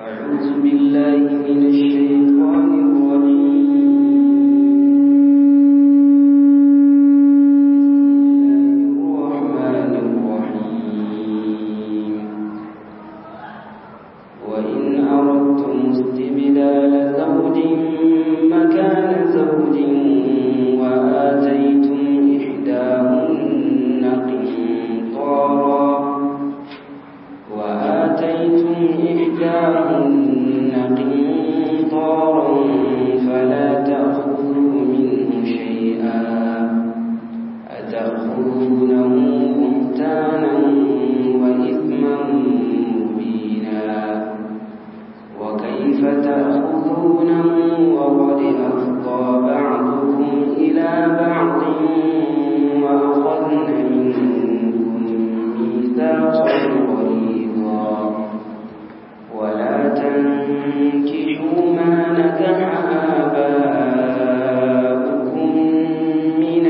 أعوذ بالله من الشيطان الرجيم الرحمن الرحيم وإن أردتم استبدال زوج مكان زوج وآتيتم إحداهن قنطارا وآتيتم إحداهن قنطارا فلا تأخذوا منه شيئا أتأخذونه بهتانا وإثما مبينا وكيف تأخذونه وقد أفضى بعضكم إلى بعض وأخذن منكم ميثاقا غليظا ولا تنكحوا ما نكح آباؤكم من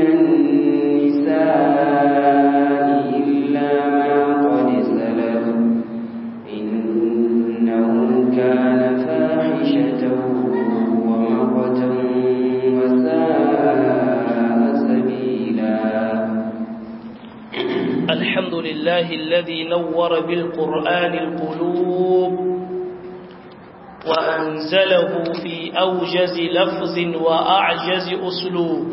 النساء إلا ما قد سلف إنه كان فاحشة ومقتا وساء سبيلا الحمد لله الذي نور بالقرآن القلوب وأنزله في أوجز لفظ وأعجز أسلوب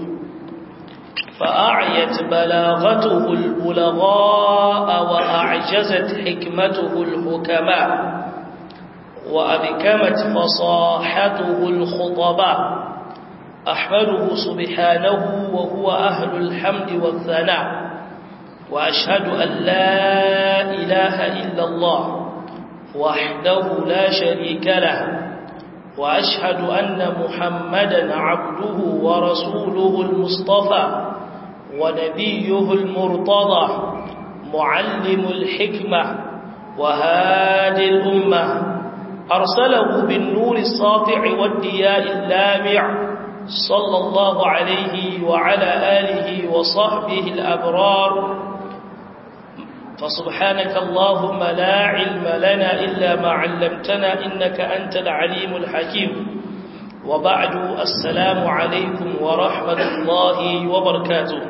فأعيت بلاغته البلغاء وأعجزت حكمته الحكماء وأبكمت فصاحته الخطباء أحمده سبحانه وهو أهل الحمد والثناء وأشهد أن لا إله إلا الله وحده لا شريك له وأشهد أن محمدا عبده ورسوله المصطفى ونبيه المرتضى معلم الحكمة وهادي الأمة أرسله بالنور الساطع والدياء اللامع صلى الله عليه وعلى آله وصحبه الأبرار فسبحانك اللهم لا علم لنا إلا ما علمتنا إنك أنت العليم الحكيم وبعد السلام عليكم ورحمة الله وبركاته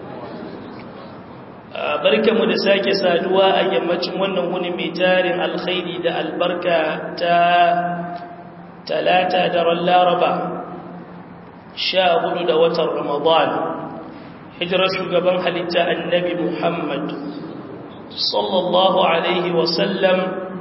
barkamu da sake saduwa a yammacin wannan wuni mai tarin alkhairi da albarka ta talata daren laraba sha hudu da watan ramadan hijirar shugaban halitta annabi muhammad sallallahu alaihi wasallam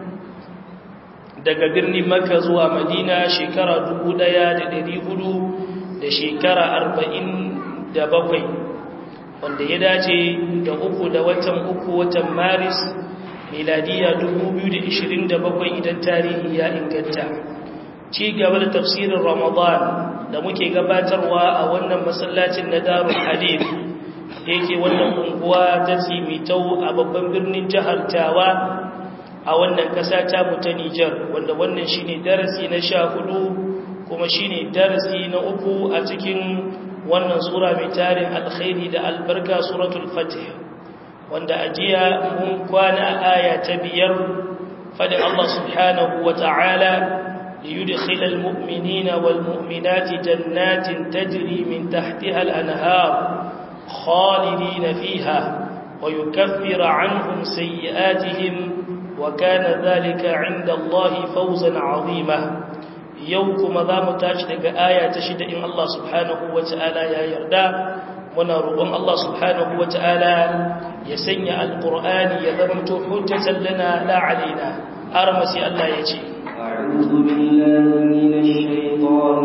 daga birnin maka zuwa madina shekara dubu ɗaya da ɗari hudu da shekara arba'in da bakwai wanda ya dace da uku da watan uku watan maris miladiya dubu biyu da ishirin da bakwai idan tarihi ya inganta ci gaba da tafsirin ramadan da muke gabatarwa a wannan masallacin na darul hadith da yake wannan unguwa ta tsimitau a babban birnin jihar tawa a wannan kasa ta mu ta Nijar wanda wannan shine darasi na sha hudu kuma shine darasi na uku a cikin wannan sura mai tarin alkhairi da albarka suratul fatih wanda ajiya mun kwana a aya ta biyar fadin Allah subhanahu wa ta'ala ليدخل المؤمنين والمؤمنات جنات تجري من تحتها الأنهار خالدين فيها ويكفر عنهم سيئاتهم وكان ذلك عند الله فوزا عظيما يوكم ذا متاشدك آية تشد إن الله سبحانه وتعالى يا يردى ونرغم الله سبحانه وتعالى يسنع القرآن يذمت حجة لنا لا علينا أرمسي الله يجي أعوذ بالله من الشيطان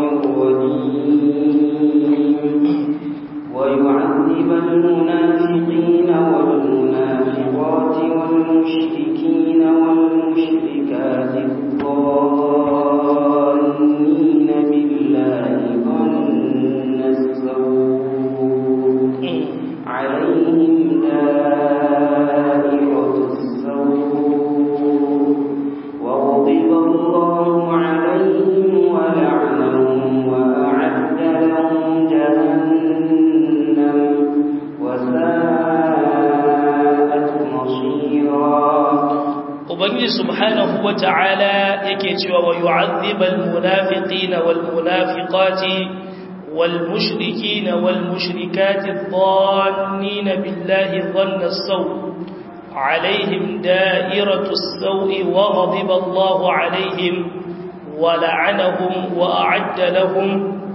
الرجيم ويعذب المنافقين والمنافقات والمشركين والمشركات الظانين بالله ظن السوء عليهم دائرة السوء وغضب الله عليهم ولعنهم وأعد لهم جهنم وساءت مصيرا ubangiji subhanahu wata'ala yake cewa wa yu'adhibal munafiqina wal munafiqati والمشركين والمشركات الظانين بالله ظن السوء عليهم دائرة السوء وغضب الله عليهم ولعنهم وأعد لهم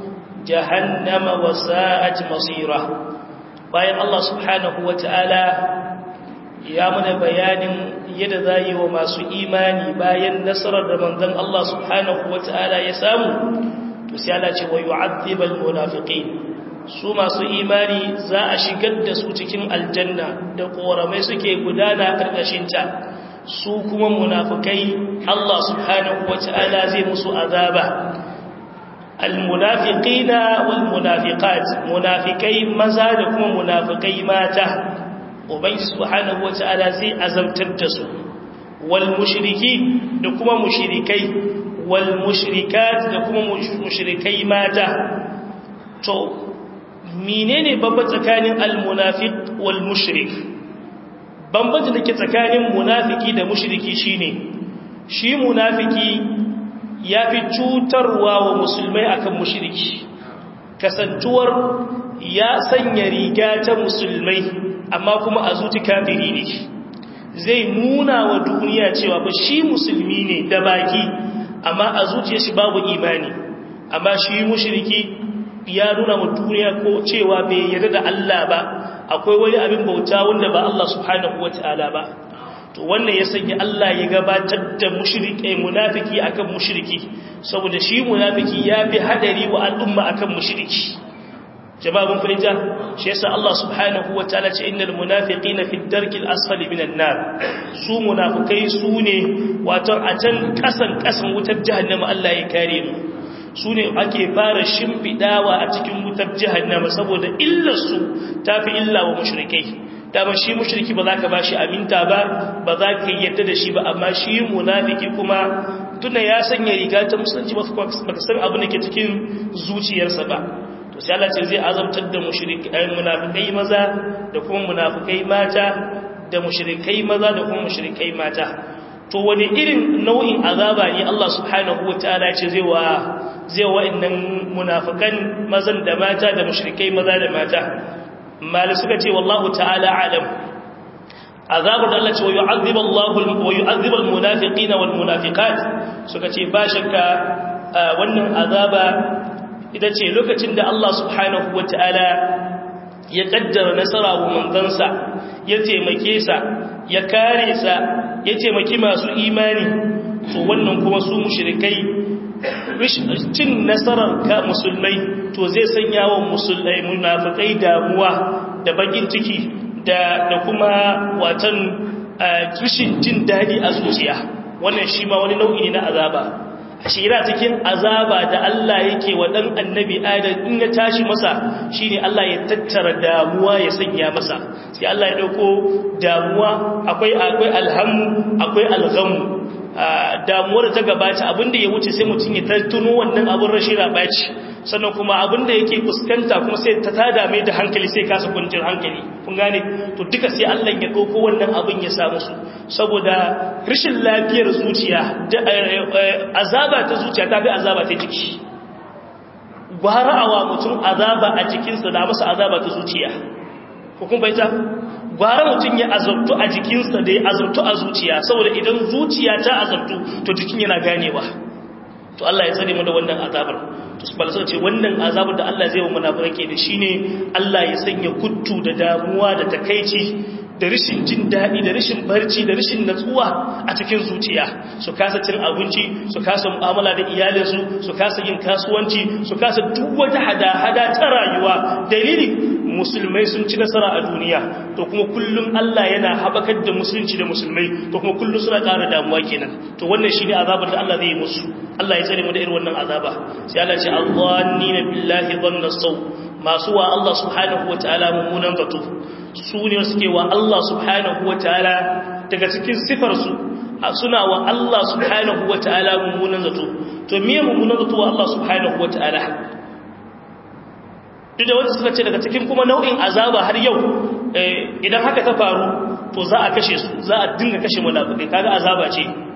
جهنم وساءت مصيرة bayan Allah subhanahu wa ta'ala ya mana bayanin yadda za yi wa masu imani bayan nasarar da manzon Allah subhanahu wa ta'ala ya samu to sai Allah ce wa yu'adhibal munafiqin su masu imani za a shigar da su cikin aljanna da koramai suke gudana karkashin ta su kuma munafikai Allah subhanahu wata'ala zai musu azaba almunafiqina wal munafiqat munafikai maza da kuma munafikai mata ubangi subhanahu wata'ala zai azabtar da su wal mushriki da kuma mushrikai والمشركات da kuma mushrikai mata to menene babba tsakanin almunafiq wal mushrik bambanci dake tsakanin munafiki da mushriki shine shi munafiki yafi cutarwa wa musulmai akan mushriki kasantuwar ya sanya riga ta musulmai amma kuma a zuci kafiri ne zai nuna wa duniya cewa ba shi musulmi ne da baki amma a zuciya shi babu imani amma shi mushriki ya nuna wa duniya ko cewa bai yarda da Allah ba akwai wani abin bauta wanda ba Allah subhanahu wataala ba to wannan ya sanya Allah ya gabatar da mushriki munafiki akan mushriki saboda shi munafiki ya fi hadari wa al'umma akan mushriki jama'a mun fahimta shi yasa Allah subhanahu wataala ce innal munafiqina fi darkil asfali minan nar su munafikai su ne wato a can kasan kasan wutar jahannama Allah ya kare mu su ne ake fara shimfidawa a cikin wutar jahannama saboda illar su tafi illa wa mushrikai dama shi mushriki ba za ka bashi aminta ba ba za ka yadda da shi ba amma shi munafiki kuma tuna ya sanya riga ta musulunci ba ka san abu da ke cikin zuciyarsa ba to sai Allah ce zai azabtar da mushrikai munafikai maza da kuma munafikai mata da mushrikai maza da kuma mushrikai mata to wani irin nau'in azaba ne Allah subhanahu wataala ce zai wa zai wa innan munafikan mazan da mata da mushrikai maza da mata mali suka ce wallahu ta'ala alam azabar da Allah ce wa yu'adhibu Allahu wa yu'adhibu al-munafiqina wal munafiqat suka ce ba shakka wannan azaba ita ce lokacin da Allah subhanahu wa ta'ala ya kaddara nasara wa manzansa ya taimake sa ya kare sa ya taimaki masu imani to wannan kuma su mushrikai cin nasarar ka musulmai to zai sanya wa musulmai munafikai damuwa da bakin ciki da da kuma watan tushin jin dadi a zuciya wannan shi ma wani nau'i ne na azaba shira cikin azaba da Allah yake wa dan annabi Adam in ya tashi masa shine Allah ya tattara damuwa ya sanya masa sai Allah ya dauko damuwa akwai akwai alhamu akwai alghamu damuwar ta gabata abinda ya wuce sai mutum ya tattuno wannan abin rashin rabaci sannan kuma abinda yake fuskanta kuma sai ta tada mai da hankali sai kasa kwanciyar hankali kun gane to duka sai Allah ya dauko wannan abin ya samu su saboda rashin lafiyar zuciya da azaba ta zuciya ta fi azaba ta jiki gwara awa mutum azaba a jikinsa da masa azaba ta zuciya ko kun baita gwara mutum ya azabtu a jikinsa da ya azabtu a zuciya saboda idan zuciya ta azabtu to jikin yana ganewa to Allah ya tsare mu da wannan azabar to su balasa ce wannan azabar da Allah zai wa munafiki da shine Allah ya sanya kuttu da damuwa da takeici da rashin jin daɗi da rashin barci da rashin natsuwa a cikin zuciya su kasa cin abinci su kasa mu'amala da iyalinsu su kasa yin kasuwanci su kasa duk wata hada-hada ta rayuwa dalili musulmai sun ci nasara a duniya to kuma kullum Allah yana habakar da musulunci da musulmai to kuma kullum suna ƙara damuwa kenan to wannan shine azabar da Allah zai yi musu Allah ya tsare mu da irin wannan azaba sai Allah ya ce Allahni billahi dhanna saw masu wa Allah subhanahu wataala mummunan zato su ne suke wa Allah subhanahu wa ta'ala daga cikin sifarsu suna wa Allah subhanahu wa ta'ala mummunan zato to miye mummunan zato wa Allah subhanahu wa ta'ala duk da wanda suka ce daga cikin kuma nau'in azaba har yau idan haka ta faru to za a kashe su za a dinga kashe munafikai kaga azaba ce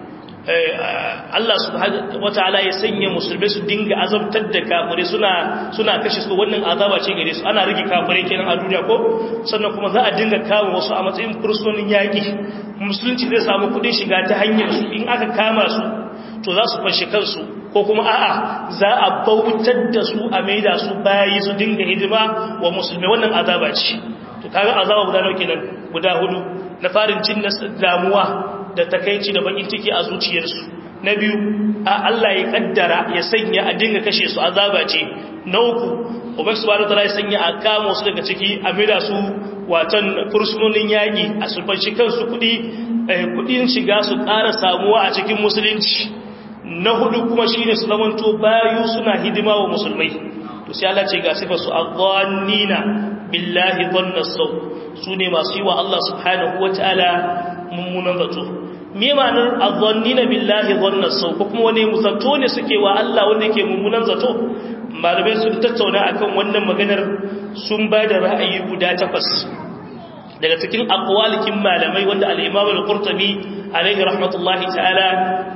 Allah subhanahu wataala ya sanya musulmai su dinga azabtar da kafire suna suna kashe su wannan azaba ce gare su ana rage kafire kenan a duniya ko sannan kuma za a dinga kawo wasu a matsayin fursunonin yaki musulunci zai samu kudin shiga ta hanyar su in aka kama su to za su fashe kansu ko kuma a'a za a bautar da su a maida su bayi su dinga hidima wa musulmai wannan azaba ce to kaga azaba guda nawa kenan guda hudu na farin cin damuwa da takaici da bakin ciki a zuciyarsu na biyu a Allah ya kaddara ya sanya a dinga kashe su azaba ce na uku ubangi subhanahu wataala ya sanya a kama su daga ciki a maida su watan fursunonin yaƙi a sulfanci kansu kuɗi kuɗin shiga su ƙara samuwa a cikin musulunci na hudu kuma shine su zamanto bayu suna hidima wa musulmai to sai Allah ce ga sifar su adhannina billahi dhanna saw su ne masu yi wa Allah subhanahu wataala mummunan zato me ma'anar adhannina billahi dhanna saw ko kuma wani zato ne suke wa Allah wanda yake mummunan zato malamai sun tattauna akan wannan maganar sun ba da ra'ayi guda takwas daga cikin aqwalikin malamai wanda al-Imam al-Qurtubi alaihi rahmatullahi ta'ala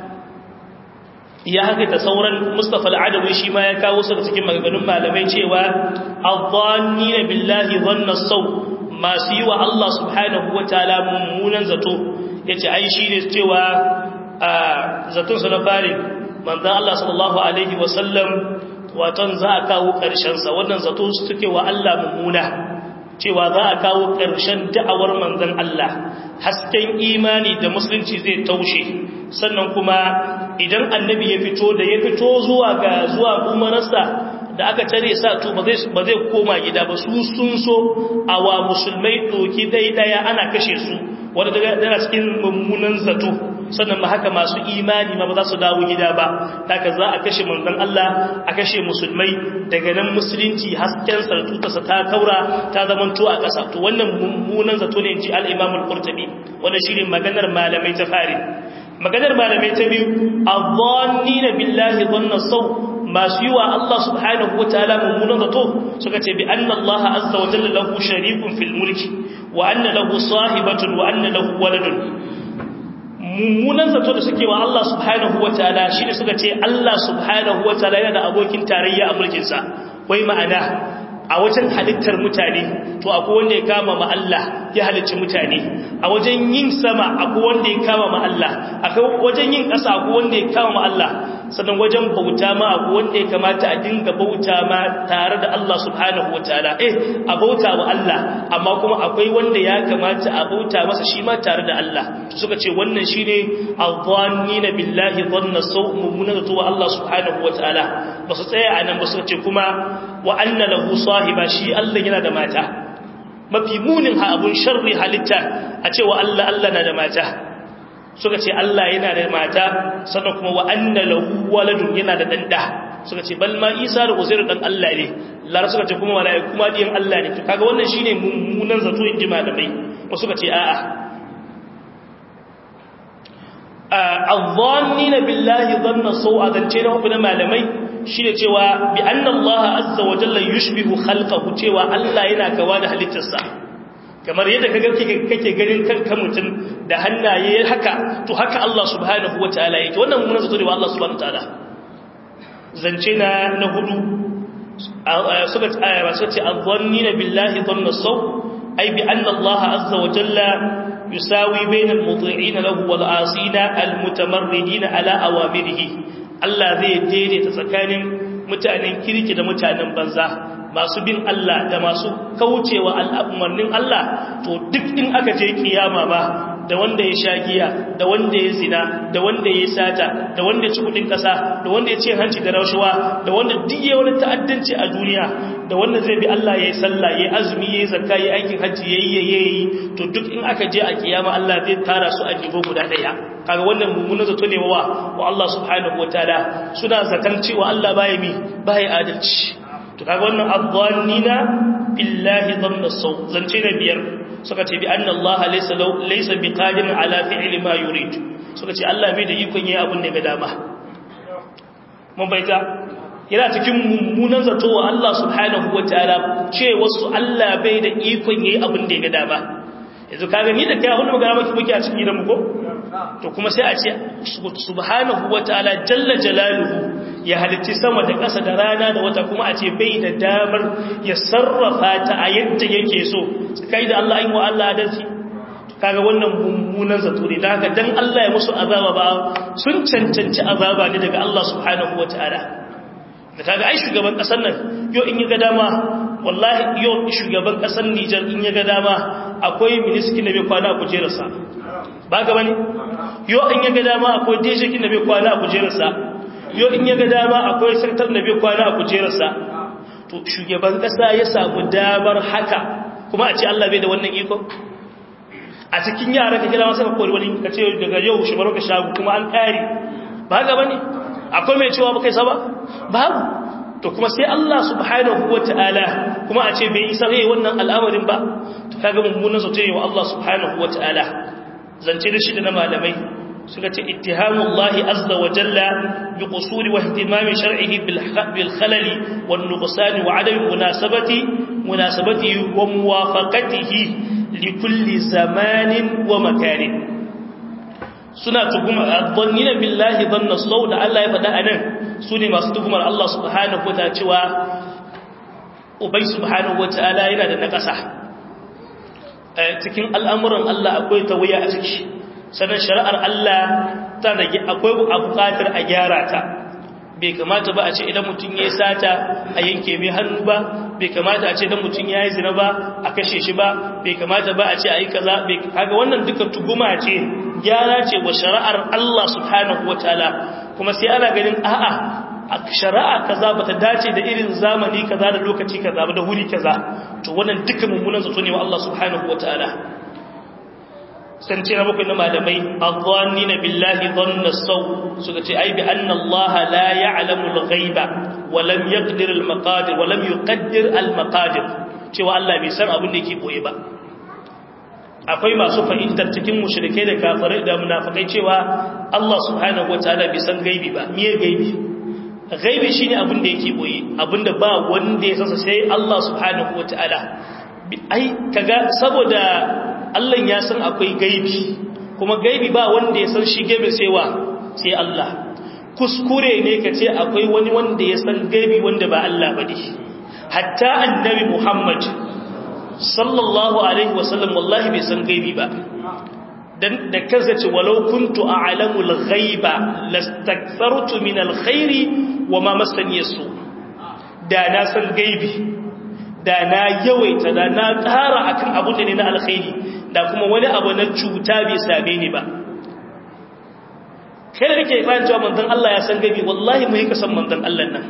ya haka ta sauran Mustafa al-Adawi shi ma ya kawo su da cikin maganganun malamai cewa adh-dhannina billahi dhanna saw masu yi wa Allah subhanahu wataala mummunan zato yace ai shine cewa zaton sa na fari manzon Allah sallallahu alaihi wasallam waton za a kawo ƙarshensa wannan zato suke wa Allah mummuna cewa za a kawo ƙarshen da'awar manzan Allah hasken imani da musulunci zai taushe sannan kuma idan annabi ya fito da ya fito zuwa ga zuwa umararsa da aka tare sa to ba zai koma gida ba su sun so a wa musulmai ɗoki daidaya ana kashe su wanda daga cikin mummunan zato sannan ba haka masu imani ma ba za su dawo gida ba daga za a kashe manzon Allah a kashe musulmai daga nan musulunci hasken sartutarsa ta kaura ta zamanto a ƙasa to wannan mummunan zato ne ji al-Imam al-Qurtubi wannan shine maganar malamai ta fari maganar malamai ta biyu adhannina billahi dhanna saw masu yi wa Allah subhanahu wa ta'ala mummunan zato suka ce bi anna Allah azza wa jalla lahu sharikun fil mulki wa anna lahu sahibatun wa anna lahu waladun mummunan zato da suke wa Allah subhanahu wa ta'ala shine suka ce Allah subhanahu wa ta'ala yana da abokin tarayya a mulkin sa wai ma'ana a wajen halittar mutane to akwai wanda ya kama ma Allah ya halicci mutane a wajen yin sama akwai wanda ya kama ma Allah akwai wajen yin ƙasa akwai wanda ya kama ma Allah sannan wajen bauta ma akwai wanda ya kamata a dinga bauta ma tare da Allah subhanahu wataala eh a bauta wa Allah amma kuma akwai wanda ya kamata a bauta masa shi ma tare da Allah suka ce wannan shine adhannina billahi dhanna saw mummunan to wa Allah subhanahu wataala ba su tsaya anan ba suka ce kuma wa anna lahu sahiba shi Allah yana da mata mafi munin ha abun sharri halitta a cewa Allah Allah na da mata suka ce Allah yana da mata sannan kuma wa anna lahu waladun yana da danda suka ce bal ma Isa da Uzair dan Allah ne lar suka ce kuma malaiku kuma diyan Allah ne to kaga wannan shine mummunan zato inji malamai wasu suka ce a'a adh-dhannina billahi dhanna sawa zance na hukumin malamai shine cewa bi anna Allah azza wa jalla yushbihu khalqahu cewa Allah yana kawa da halittarsa kamar yadda kaga kake ganin kanka mutum da hannaye haka to haka Allah subhanahu wataala yake wannan mun zato ne wa Allah subhanahu wataala zance na na hudu suka aya ba suka ce adhannina billahi dhanna saw ay bi anna Allah azza wa jalla yusawi bainal muti'in lahu wal asina al mutamarridin ala awamirihi Allah zai daidaita tsakanin mutanen kirki da mutanen banza masu bin Allah da masu kaucewa al'umarnin Allah to duk in aka je kiyama ba da wanda ya sha giya da wanda ya zina da wanda ya sata da wanda ya ci kudin kasa da wanda ya ce hanci da rashuwa da wanda duk ya wani ta'addanci a duniya da wanda zai bi Allah ya yi sallah ya yi azumi ya yi zakka ya yi aikin hajji ya yi ya yi to duk in aka je a kiyama Allah zai tara su a jibo guda daya kaga wannan mummunan zato ne wa wa Allah subhanahu wataala suna zaton cewa Allah baya mi baya adalci to kaga wannan adhannina billahi dhanna saw zance na biyar suka ce bi anna Allah laysa laysa biqadir ala fi'li ma yurid suka ce Allah bai da ikon yayi abin da ga dama mun baita yana cikin mummunan zato wa Allah subhanahu wataala ce wasu Allah bai da ikon yayi abin da ga dama yanzu kaga ni da kai wani magana maki muke a cikin gidan mu ko to kuma sai a ce subhanahu wataala jalla jalaluhu ya halitti sama da ƙasa da rana da wata kuma a ce bai da damar ya sarrafa ta a yadda yake so kai da Allah ayin wa Allah adalci kaga wannan mummunan zato ne da haka dan Allah ya musu azaba ba sun cancanci azaba ne daga Allah subhanahu wataala da kaga ai shugaban kasar nan yo in ya ga dama wallahi yo shugaban kasar Niger in ya ga dama akwai ministry da bai kwana a kujerarsa ba ga bane yo in ya ga dama akwai DJ kin da bai kwana a kujerarsa yo in ya ga dama akwai sarkar da bai kwana a kujerarsa to shugaban kasa ya samu damar haka kuma a ce Allah bai da wannan iko a cikin yara ka kira masa kori wani ka ce daga yau shi baro ka shagu kuma an kare ba ga bane akwai mai cewa ba kai sa ba babu to kuma sai Allah subhanahu wataala kuma a ce bai isa rai wannan al'amarin ba to kaga mummunan sautin wa Allah subhanahu wataala zance da shi da na malamai suka ce ittihamullahi azza wa jalla bi qusuri wa ihtimami shar'ihi bil khalali wan nuqsan wa adam munasabati munasabati wa muwafaqatihi li kulli zamanin wa makanin suna tugumar adhannina billahi dhanna saw da Allah ya faɗa anan sune masu tugumar Allah subhanahu wa ta'ala cewa ubay subhanahu wa ta'ala yana da nakasa cikin al'amuran Allah akwai tawaya a ciki sannan shari'ar Allah ta rage akwai a buƙatar a gyara ta bai kamata ba a ce idan mutum ya yi sata a yanke mai hannu ba bai kamata a ce idan mutum ya yi zina ba a kashe shi ba bai kamata ba a ce a yi kaza kaga wannan duka tuguma ce gyara ce wa shari'ar Allah subhanahu wataala kuma sai ana ganin a'a a shari'a kaza bata dace da irin zamani kaza da lokaci kaza ba da wuri kaza to wannan duka mummunan zato ne wa Allah subhanahu wataala san ce na bakwai na malamai adhanni na billahi dhanna saw suka ce ai bi anna Allah la ya'lamu al-ghaiba wa lam yaqdir al-maqadir wa lam yuqaddir al-maqadir cewa Allah bai san abin da yake boye ba akwai masu fahimtar cikin mushrikai da kafirai da munafikai cewa Allah subhanahu wataala bai san gaibi ba miye gaibi gaibi shine abin da yake boye abinda ba wanda ya san sai Allah subhanahu wataala ai kaga saboda Allah ya san akwai gaibi kuma gaibi ba wanda ya san shi gaibi sai wa sai Allah kuskure ne ka ce akwai wani wanda ya san gaibi wanda ba Allah ba ne hatta annabi Muhammad sallallahu alaihi wasallam wallahi bai san gaibi ba dan da kansa ce walau kuntu a'lamul ghaiba lastakthartu min alkhairi wama massani yasu da na san gaibi da na yawaita da na ƙara akan abun da ne na alkhairi da kuma wani abu na cuta bai same ni ba kai da kake ikirarin cewa manzon Allah ya san gabi wallahi mu yi kasan manzon Allah nan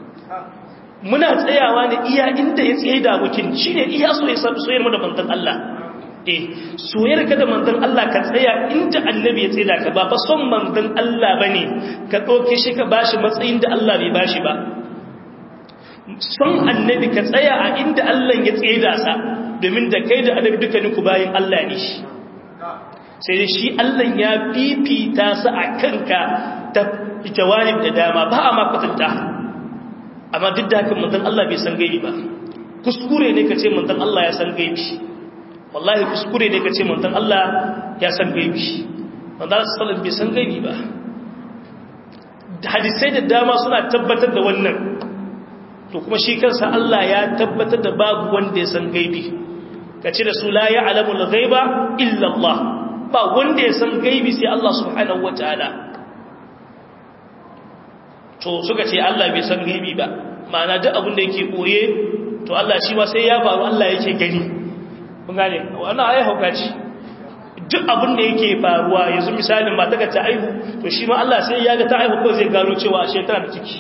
muna tsayawa ne iya inda ya tsaye da abokin shine iya so ya san soyayyar mu da manzon Allah eh soyayyar ka da manzon Allah ka tsaya inda annabi ya tsaye da ka ba fa son manzon Allah bane ka dauke shi ka bashi matsayin da Allah bai bashi ba son annabi ka tsaya a inda Allah ya tsaye da sa domin da kai da annabi dukkaninku bayan Allah ne shi sai da shi Allah ya fifita su a kanka ta jawanib da dama ba a makwatanta amma duk da haka manzon Allah bai san gaibi ba kuskure ne ka ce manzon Allah ya san gaibi wallahi kuskure ne ka ce manzon Allah ya san gaibi manzon Allah sallallahu bai san gaibi ba hadisai da dama suna tabbatar da wannan to kuma shi kansa Allah ya tabbatar da babu wanda ya san gaibi ka ce da su la ya'lamu al-ghaiba illa Allah ba wanda ya san gaibi sai Allah subhanahu wataala to suka ce Allah bai san gaibi ba ma'ana duk abin da yake koye to Allah shi ma sai ya faru Allah yake gani kun gane wannan ayi hauka ce duk abin da yake faruwa yanzu misalin ba ta ta aihu to shi ma Allah sai ya ga ta aihu ko zai gano cewa ashe tana da ciki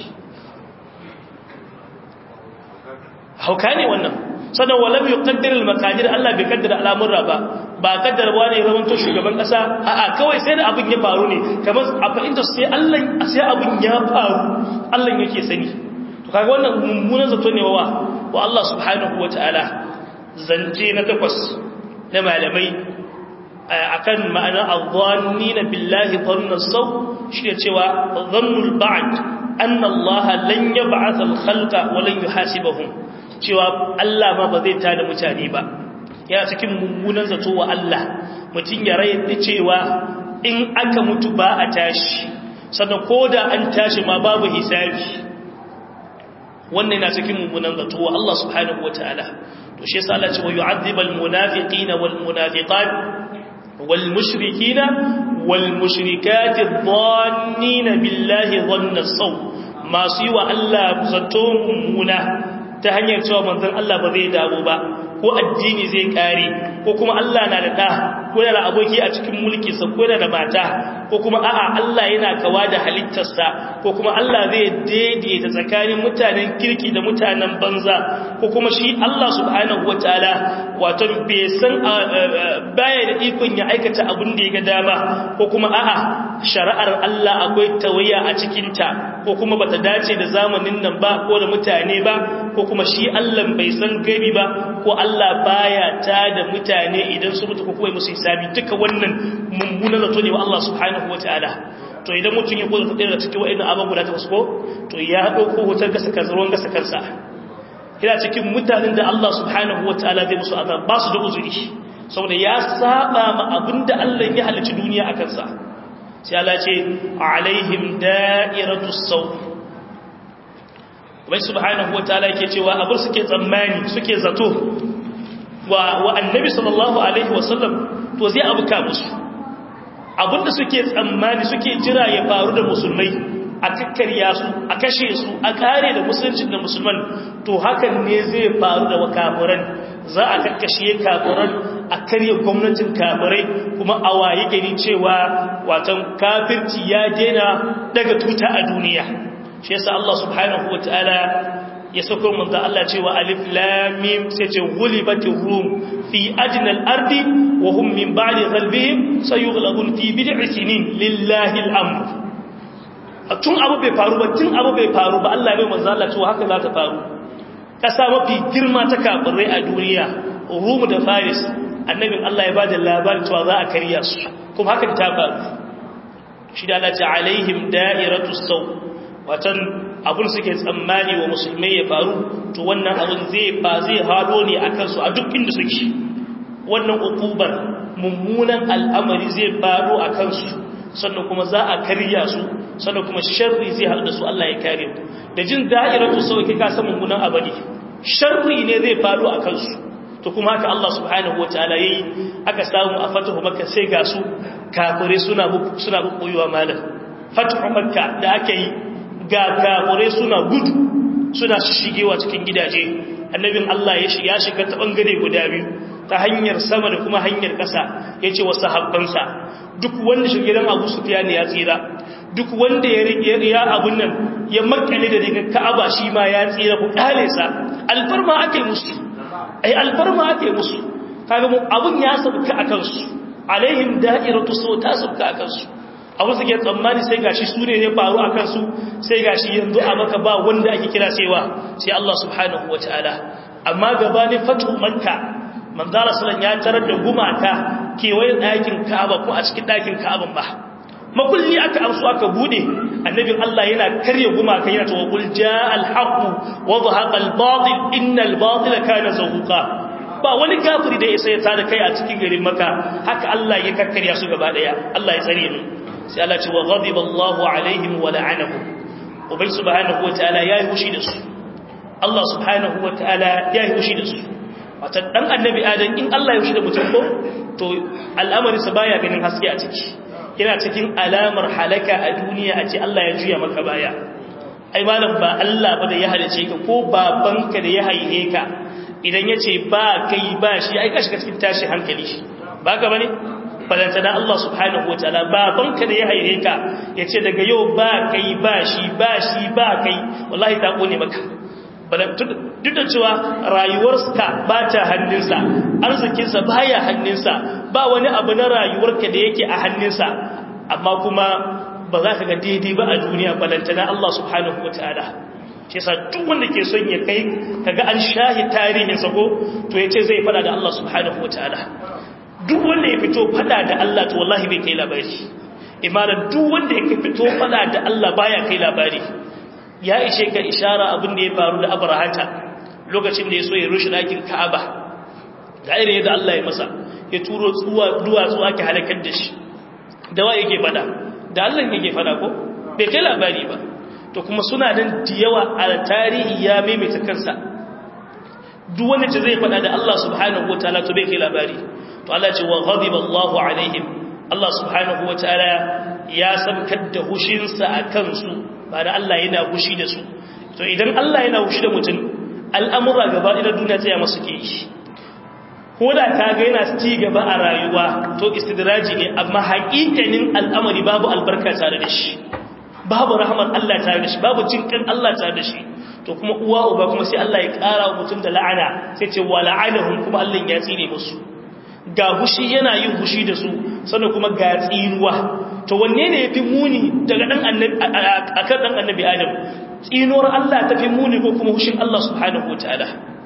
hauka ne wannan sannan walam yuqaddir al-maqadir Allah bai kaddara al'amura ba ba kaddara wani ya zama to shugaban kasa a'a kawai sai da abin ya faru ne kamar a fahimta sai Allah sai abin ya faru Allah yake sani to kaga wannan mummunan zato ne wa wa Allah subhanahu wataala zance na takwas na malamai akan ma'ana adh-dhannina billahi dhanna saw shi ne cewa dhannul ba'd anna Allah lan yab'ath al-khalqa wa lan yuhasibahum cewa Allah ma ba zai tada mutane ba yana cikin mummunan zato wa Allah mutum ya rai da cewa in aka mutu ba a tashi sannan ko da an tashi ma babu hisabi wannan yana cikin mummunan zato wa Allah subhanahu wataala to shi yasa Allah ce wa yu'adhibal munafiqina wal munafiqat wal mushrikina wal mushrikati dhannina billahi dhanna saw masu yi wa Allah zato mummuna ta hanyar cewa manzon Allah ba zai dawo ba ko addini zai kare ko kuma Allah na da ɗa ko yana da aboki a cikin mulkinsa ko yana da mata ko kuma a'a Allah yana kawa da halittarsa ko kuma Allah zai daidaita tsakanin mutanen kirki da mutanen banza ko kuma shi Allah subhanahu wataala wato bai san baya da ikon ya aikata abin da ya ga dama ko kuma a'a shari'ar Allah akwai tawaya a cikinta ko kuma bata dace da zamanin nan ba ko da mutane ba ko kuma shi Allah bai san gaibi ba ko Allah baya ta da mutane idan su mutu ko kuma musu hisabi duka wannan mummuna zato ne wa Allah subhanahu wataala to idan mutum ya koda tsaya cikin wa'annan abin guda ta ko to ya dauko hotar gasa kansa ruwan gasa kansa ina cikin mutanen da Allah subhanahu wataala zai musu azab ba su da uzuri saboda ya saba ma abinda Allah ya halicci duniya akan sa sai Allah ce alaihim da'iratus saw wai subhanahu wataala yake cewa abin suke tsammani suke zato wa wa annabi sallallahu alaihi wasallam to zai abuka musu abinda suke tsammani suke jira ya faru da musulmai a kakkarya su a kashe su a kare da musuluncin da musulman to hakan ne zai faru da kafiran za a kakkashe kafiran a karya gwamnatin kafirai kuma a waye gani cewa watan kafirci ya dena daga tuta a duniya shi yasa Allah subhanahu wataala ya sako manzo Allah cewa alif lam mim sai ce ghulibatir rum fi ajnal ardi wa hum min ba'di ghalbihim sayughlabun fi bid'i sinin lillahi al-amr tun abu bai faru ba tun abu bai faru ba Allah bai manzo Allah cewa haka za ta faru kasa mafi girma ta kafirai a duniya rum da faris annabin Allah ya bada labarin cewa za a karya su kuma haka ta faru shi da Allah ta alaihim da'iratus saw watan abun suke tsammani wa musulmai ya faru to wannan abun zai ba zai hado ne a kansu a duk inda suke wannan ukubar mummunan al'amari zai faru a kansu sannan kuma za a karya su sannan kuma sharri zai haɗu da su Allah ya kare ku da jin da'iratu sauki ka san mummunan abadi sharri ne zai faru a kansu to kuma haka Allah subhanahu wataala yayi aka samu a fatahu makka sai ga su kafire suna suna bubbuyewa malam fatahu makka da aka yi ga kafirai suna gudu suna shigewa cikin gidaje annabin Allah ya shiga shiga ta bangare guda biyu ta hanyar sama da kuma hanyar ƙasa yace wa sahabbansa duk wanda shigiran Abu Sufyan ya tsira duk wanda ya rike ya abun nan ya makale da daga Ka'aba shi ma ya tsira ku kale sa alfarma ake musu ai alfarma ake musu kaga mu abun ya sabka akan su alaihim da'iratu saw ta sabka akan su abu suke tsammani sai gashi su ne ya faru a kansu sai gashi yanzu a maka ba wanda ake kira saiwa sai Allah subhanahu wa ta'ala amma gabanin fatu makka manzala sallan ya tarar da gumaka kewayen ɗakin ka'aba ko a cikin ɗakin ka'aban ba makulli aka amsu aka bude annabin Allah yana karya gumaka yana ta waqul jaa al-haqq wa dhahaqa al-batil innal batila kana zahuqa ba wani kafiri da ya sai ta da kai a cikin garin maka haka Allah ya kakkarya su gaba daya Allah ya tsare mu sai Allah ce wa ghadiba Allahu alaihim wa la'anahum ubai subhanahu wataala yayi hushi da su Allah subhanahu wataala yayi hushi da su wata dan annabi adam in Allah ya hushi da mutum ko to al'amari sa baya ganin haske a ciki yana cikin alamar halaka a duniya a ce Allah ya juya maka baya ai malam ba Allah ba da ya halice ka ko babanka da ya haihe ka idan yace ba kai ba shi ai ka shiga cikin tashi hankali ba ka bane balantana Allah subhanahu wa ta'ala babanka da ya haire ka ya ce daga yau ba kai ba shi ba shi ba kai wallahi ta kone maka duk da cewa rayuwarsa ba ta hannunsa arzikinsa ba ya hannunsa ba wani abu na rayuwarka da yake a hannunsa amma kuma ba za ka ga daidai ba a duniya balantana Allah subhanahu wa ta'ala shi yasa duk wanda ke son ya kai kaga an shahi tarihinsa ko to ya ce zai fada da Allah subhanahu wa ta'ala duk wanda ya fito fada da Allah to wallahi bai kai labari imanin duk wanda ya fito fada da Allah baya kai labari ya ishe ka ishara abin da ya faru da abrahata lokacin da ya so ya rushe ɗakin ka'aba da irin yadda Allah ya masa ya turo tsuwa duwatsu ake halakar da shi da wa yake fada da Allah yake fada ko bai kai labari ba to kuma suna nan da yawa a tarihi ya maimaita kansa duk wanda ce zai fada da Allah subhanahu wataala to bai kai labari to Allah ce wa ghadiba Allahu alaihim Allah subhanahu wataala ya sabkar da hushinsa a kansu ba da Allah yana hushi da su to idan Allah yana hushi da mutum al'amura gaba ɗaya duniya tsaya masu ke yi ko da ka ga yana ci gaba a rayuwa to istidraji ne amma haƙiƙanin al'amari babu albarka tare da shi babu rahman Allah tare da shi babu cinkan Allah tare da shi to kuma uwa uba kuma sai Allah ya ƙara wa mutum da la'ana sai ce wa la'anahum kuma Allah ya tsine musu ga hushi yana yin hushi da su sannan kuma ga tsinuwa to wanne ne yafi muni daga dan annabi akan dan annabi Adam tsinuwar Allah tafi muni ko kuma hushin Allah subhanahu wataala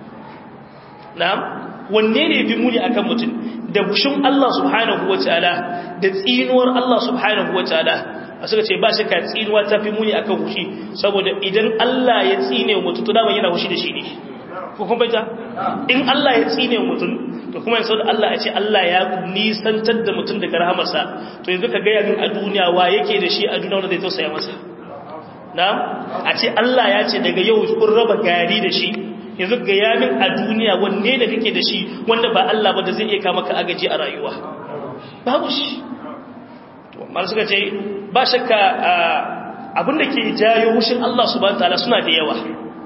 na'am wanne ne yafi muni akan mutum da hushin Allah subhanahu wataala da tsinuwar Allah subhanahu wataala a suka ce ba shi ka tsinuwa ta fi muni akan hushi saboda idan Allah ya tsine mutum to dama yana hushi da shi ne ko kun baita in Allah ya tsine mutum to kuma yanzu da Allah ya ce Allah ya nisantar da mutum daga rahamarsa to yanzu ka gaya min a duniya wa yake da shi a duniya wanda zai tausaya masa na'am a ce Allah ya ce daga yau kun raba gari da shi yanzu ga yamin a duniya wanne da kake da shi wanda ba Allah ba da zai iya kama ka agaji a rayuwa babu shi to mal suka ce ba shakka abin da ke jayo hushin Allah subhanahu wataala suna da yawa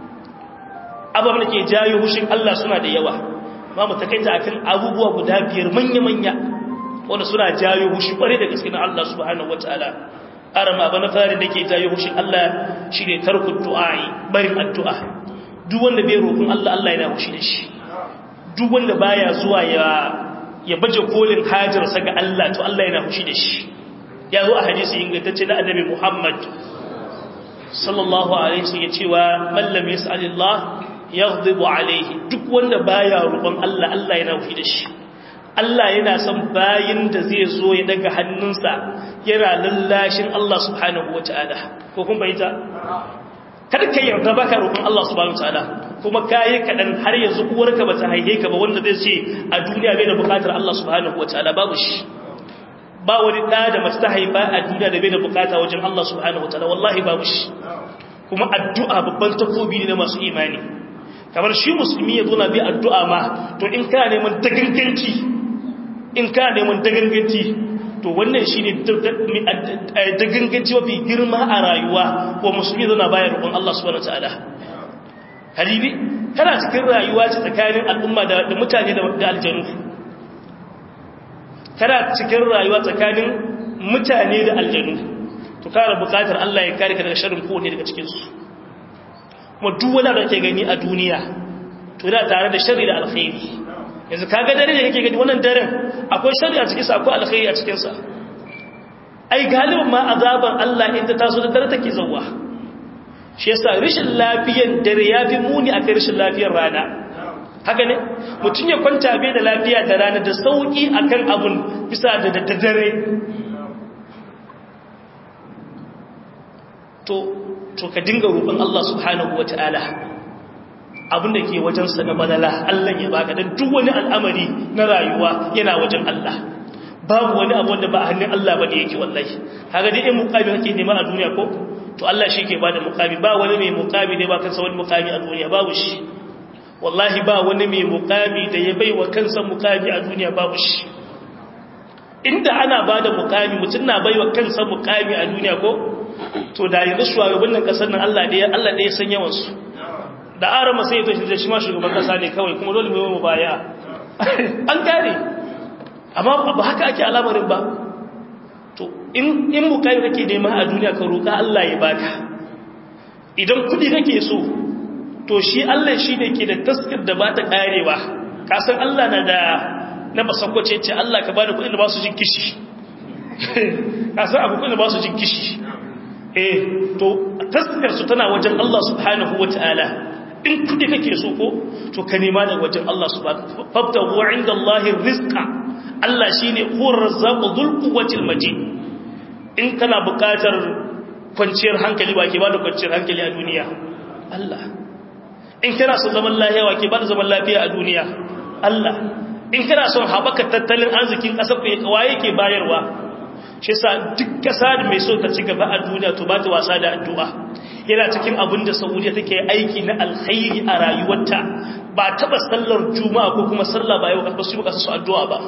abin da ke jayo hushin Allah suna da yawa ba mu takaita akan abubuwa guda biyar manya-manya wanda suna jayo hushi kware da gaske na Allah subhanahu wataala arama ba na fari da ke jayo hushin Allah shine tarku du'a'i barin addu'a duk wanda bai roƙon Allah Allah yana hushi da shi duk wanda baya zuwa ya ya baje kolin hajarsa ga Allah to Allah yana hushi da shi ya zo a hadisi ingantacce na annabi Muhammad sallallahu alaihi wasallam ya cewa man lam yas'alillah yaghdibu alaihi duk wanda baya roƙon Allah Allah yana wufi da shi Allah yana son bayin da zai zo ya daga hannunsa yana lallashin Allah subhanahu wataala ko kun bayyana kada ka yarda baka roƙon Allah subhanahu wataala kuma kai kadan har yanzu uwarka bata haihe ka ba wanda zai ce a duniya bai da bukatar Allah subhanahu wataala babu shi ba wani da da mace ta haifa a duniya da bai da bukata wajen Allah subhanahu wataala wallahi babu shi kuma addu'a babban takobi ne na masu imani kamar shi musulmi ya zo na bi addu'a ma to in kana neman daganganci in kana neman daganganci to wannan shi ne daganganci mafi girma a rayuwa ko musulmi zana bayar rukun Allah subhanahu ta'ala haribi kana cikin rayuwa ce tsakanin al'umma da mutane da aljanu kana cikin rayuwa tsakanin mutane da aljanu to kana bukatar Allah ya kare ka daga sharrin kowanne daga cikinsu kuma duk wanda da ke gani a duniya to yana tare da sharri da alkhairi yanzu kaga dare da kake gani wannan daren akwai sharri a cikin sa akwai alkhairi a cikin sa ai galibin ma azaban Allah in ta taso da dare take zawwa shi yasa rishin lafiyan dare yafi muni akan rishin lafiyar rana haka ne mutun ya kwanta bai da lafiya da rana da sauki akan abun bisa da dare to to ka dinga roƙon Allah subhanahu wata'ala abin da ke wajensa na malala Allah ya baka dan duk wani al'amari na rayuwa yana wajen Allah babu wani abu wanda ba a hannun Allah bane yake wallahi kaga dai in muqami kake nema a duniya ko to Allah shi ke bada muqami ba wani mai muqami ne ba kansa wani muqami a duniya babu shi wallahi ba wani mai muqami da ya baiwa kansa muqami a duniya babu shi inda ana bada muqami mutun na baiwa kansa muqami a duniya ko to da yanzu shugabannin kasar nan Allah ɗaya Allah ɗaya san yawan su da arama sai to shi ma shugaban kasa ne kawai kuma dole mu mu baya an gane amma ba haka ake al'amarin ba to in in bukai kake nema a duniya ka roka Allah ya baka idan kudi kake so to shi Allah shi ne ke da taskar da ba ta karewa kasan Allah na da na basakwace ce Allah ka bani kudin da ba su jin kishi kasan abu kudin da ba su jin kishi eh to taskar su tana wajen Allah subhanahu wataala in kudi kake so ko to ka nema daga wajen Allah subhanahu fabtahu inda Allahi rizqa Allah shine huwar razzaqu dhul quwwatil majid in kana buƙatar kwanciyar hankali ba ke ba da kwanciyar hankali a duniya Allah in kana son zaman lafiya wa ke ba da zaman lafiya a duniya Allah in kana son haɓaka tattalin arzikin ƙasar ku ya kawaye ke bayarwa shi sa duk kasa da mai so ta ci gaba a duniya to ba ta wasa da addu'a yana cikin abin da saudiya take aiki na alkhairi a rayuwarta ba taba sallar juma'a ko kuma sallah ba yau ba su yi su addu'a ba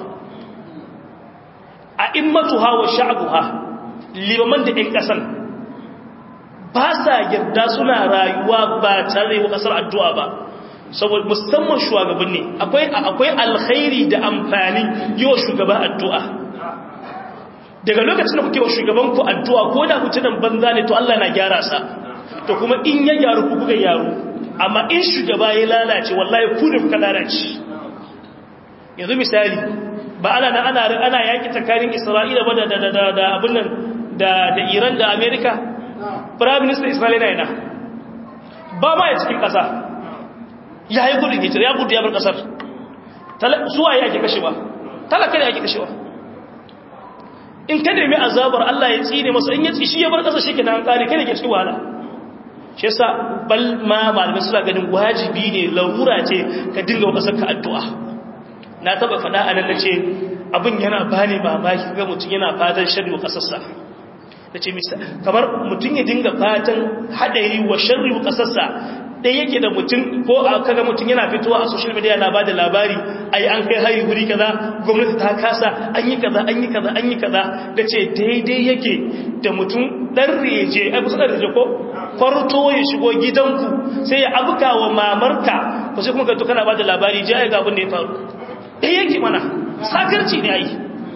a immatuha wa sha'buha limaman da 'yan kasan ba sa yarda suna rayuwa ba tare da kasar addu'a ba saboda musamman shugabanni akwai akwai alkhairi da amfani yi wa shugaba addu'a daga lokacin da kuke wa shugaban ku addu'a ko da mutunan banza ne to Allah na gyara sa to kuma in ya gyaru ku kuka gyaru amma in shugaba ya lalace wallahi ku ne kuka lalace yanzu misali ba ana ana ana yaki tsakanin Isra'ila ba da da da da abin nan da da Iran da America prime minister Isra'ila yana ba ma ya cikin kasa ya yi gudun hijira ya gudu ya bar kasar suwa ya ake kashewa talaka ne ake kashewa in ka nemi azabar Allah ya tsine masa in ya ci shi ya bar kasa shi ke nan kare kada ke cikin wahala shi yasa bal ma malamai suna ganin wajibi ne larura ce ka dinga wa kasar ka addu'a na taba faɗa a nan nace abin yana bani mamaki ga mutum yana fatan sharri wa kasarsa nace misa kamar mutum ya dinga fatan hadari wa sharri wa kasarsa dai yake da mutum ko kaga mutum yana fitowa a social media na bada labari ai an kai hari guri kaza gwamnati ta kasa an yi kaza an yi kaza an yi kaza da ce daidai yake da mutum dan reje ai kusa da reje ko kwarto ya shigo gidanku sai ya abuka wa mamarka ko sai kuma ka to kana bada labari je ai ga abin da ya faru dai yake mana sakarci ne ai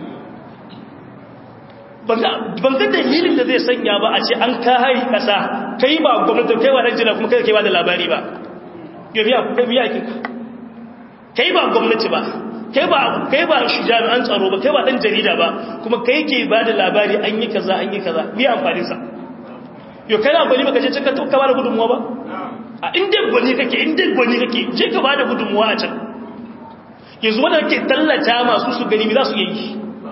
ban ga dalilin da zai sanya ba a ce an ka hari kasa kai ba gwamnati kai wa rajina kuma kai kai ba da labari ba yobiya kai biya ki kai ba gwamnati ba kai ba kai ba shi jami'an tsaro ba kai ba dan jarida ba kuma kai ke ba da labari an yi kaza an yi kaza me amfani sa yo kai na gwani baka je ka ka ba da gudunmuwa ba a inda gwani kake inda gwani kake je ka ba da gudunmuwa a can yanzu wanda kake tallata masu su gani za su yi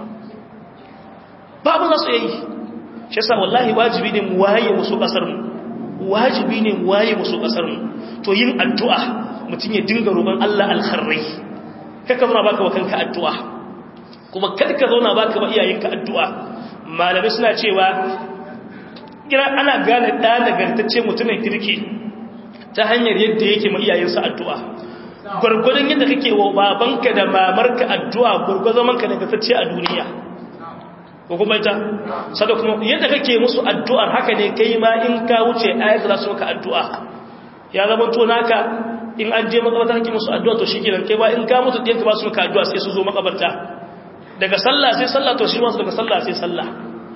babu za su yi shi yasa wallahi wajibi ne mu waye musu kasar mu wajibi ne mu waye musu kasar mu to yin addu'a mutum ya dinga roƙon Allah alkharrai kaka zauna baka wa kanka addu'a kuma kada ka zauna baka ba iyayenka addu'a malamai suna cewa kira ana gane da nagartacce mutumin kirki ta hanyar yadda yake ma iyayensa addu'a gwargwadon yadda kake wa babanka da mamarka addu'a gwargwadon manka nagartacce a duniya ko kuma ita sada kuma yadda kake musu addu'ar haka ne kai ma in ka wuce ayat za su maka addu'a ya zama to naka in an je makabarta kake musu addu'a to shikenan kai ba in ka mutu ɗin ka ba su maka addu'a sai su zo makabarta daga sallah sai sallah to shi ma daga sallah sai sallah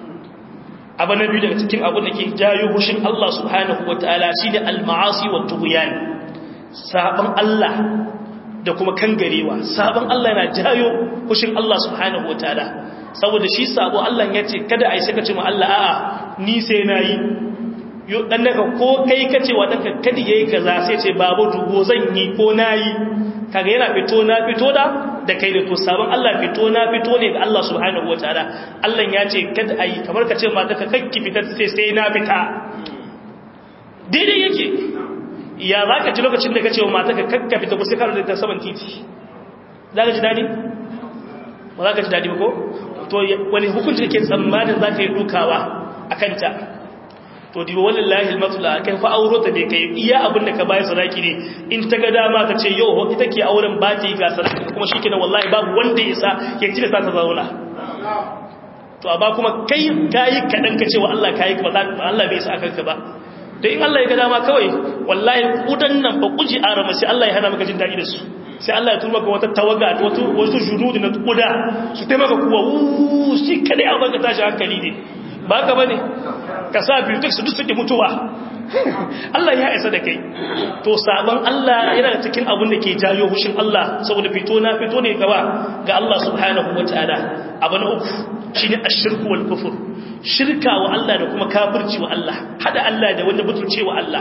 abu na biyu daga cikin abin da ke jayo hushin Allah subhanahu wataala shine al-ma'asi wa tughyan saban Allah da kuma kangarewa saban Allah yana jayo hushin Allah subhanahu wataala saboda shi sabo Allah ya ce kada a yi saka ce ma Allah a'a ni sai na yi dan daga ko kai ka ce wa ɗanka kada ya yi kaza sai ce babu dubo zan yi ko na yi kaga yana fito na fito da da kai da to sabon Allah fito na fito ne ga Allah subhanahu wataala Allah ya ce kada a yi kamar ka ce ma daga kakki fita sai sai na fita daidai yake ya za ka ci lokacin da ka ce wa mata ka kakka fita ko sai ka da saman titi za ka ji daɗi ba za ka ji daɗi ba ko to wani hukunci ke tsammanin za ka yi dukawa a kanta to diba wallahi almatula kai fa auro ta bai kai iya abin da ka bayar sadaki ne in ta ga dama ta ce yau ita ke auren ba ta yi ga sadaki kuma shikenan wallahi babu wanda ya sa ya ci da sa ta zauna to amma kuma kai kayi kadan ka ce wa Allah kayi ba Allah bai sa akan ka ba da in Allah ya ga dama kawai wallahi kudan nan ba kuji arama sai Allah ya hana maka jin daɗi da su sai Allah ya turba ka wata tawaga wato wasu junudu na kuda su taimaka kuwa wuuu shi kadai a baka tashi hankali ne ba ka bane ka sa biyu duk su duk suke mutuwa Allah ya isa da kai to sabon Allah yana da cikin abin da ke jayo hushin Allah saboda fito na fito ne gaba ga Allah subhanahu wataala abu na uku shine ashirku wal kufur shirka wa Allah da kuma kafirci wa Allah hada Allah da wanda butulce wa Allah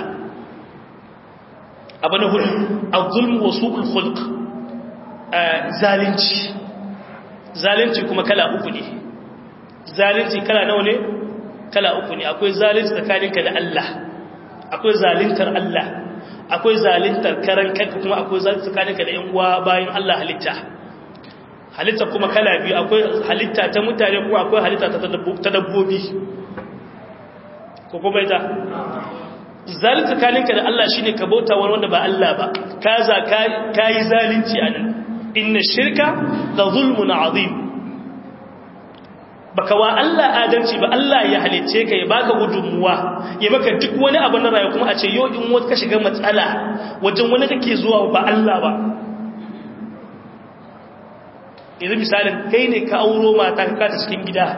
abu na hudu azulm wa su'ul khulq zalunci zalunci kuma kala uku ne zalunci kala nawa ne kala uku ne akwai zalunci tsakaninka da Allah akwai zaluntar Allah akwai zaluntar karan kanka kuma akwai zalunci tsakaninka da yan uwa bayan Allah halitta halitta kuma kala biyu akwai halitta ta mutane kuma akwai halitta ta dabbobi ko kuma ita zalunci kalinka da Allah shine ka bauta wani wanda ba Allah ba ka za ka yi zalunci a nan inna shirka la zulmun azim baka wa Allah adalci ba Allah ya halicce ka ya baka gudunmuwa ya maka duk wani abu na rayuwa kuma a ce yau in wata ka shiga matsala wajen wani kake zuwa ba Allah ba yanzu misalin kai ne ka auro mata ka kata cikin gida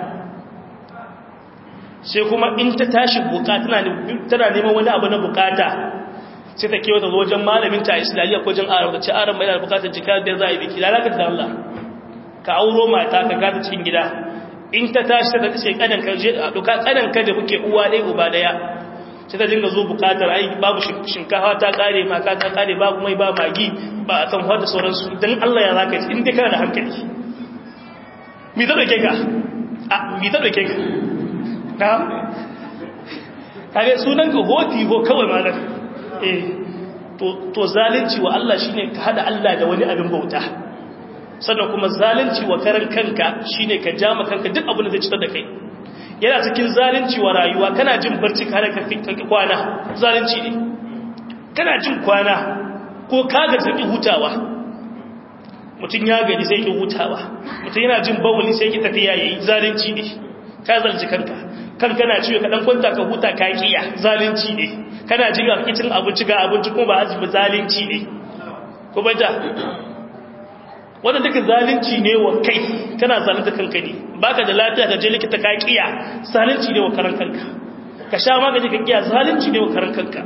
sai kuma in ta tashi bukata tana neman wani abu na bukata sai ta kewa ta zo wajen malamin ta islamiyya ko jin aram ta ce aram mai da bukatar jika da za a yi biki lalaka da Allah ka auro mata ka kata cikin gida in ta tashi ta ce kanan ka je a duka kanan ka da kuke uwa ɗaya uba ɗaya sai ta dinga zo bukatar ai babu shinkafa ta kare maka ta kare babu mai ba magi ba a kan wadda sauransu don Allah ya zaka yi in dai kana da hankali mi ta ɗauke ka a mi ta ɗauke ka na kare sunan ka hoti ho kawai malar eh to zalunci wa Allah shine ka hada Allah da wani abin bauta sannan kuma zalunci wa karan kanka shine ka jama kanka duk abin da zai citar da kai yana cikin zalunci wa rayuwa kana jin barci ka hada kanka kwana zalunci ne kana jin kwana ko ka ga zaki hutawa mutum ya gani sai ki hutawa mutum yana jin bawuli sai ki tafiya yayi zalunci ne ka zalunci kanka kan kana ciwo ka dan kwanta ka huta ka kiya zalunci ne kana jin ga kicin abinci ga abinci kuma ba azumi zalunci ne ko bata wannan duka zalunci ne wa kai kana zalunta kanka ne baka da lafiya ka je likita ka kiya zalunci ne wa karan kanka ka sha magani ka kiya zalunci ne wa karan kanka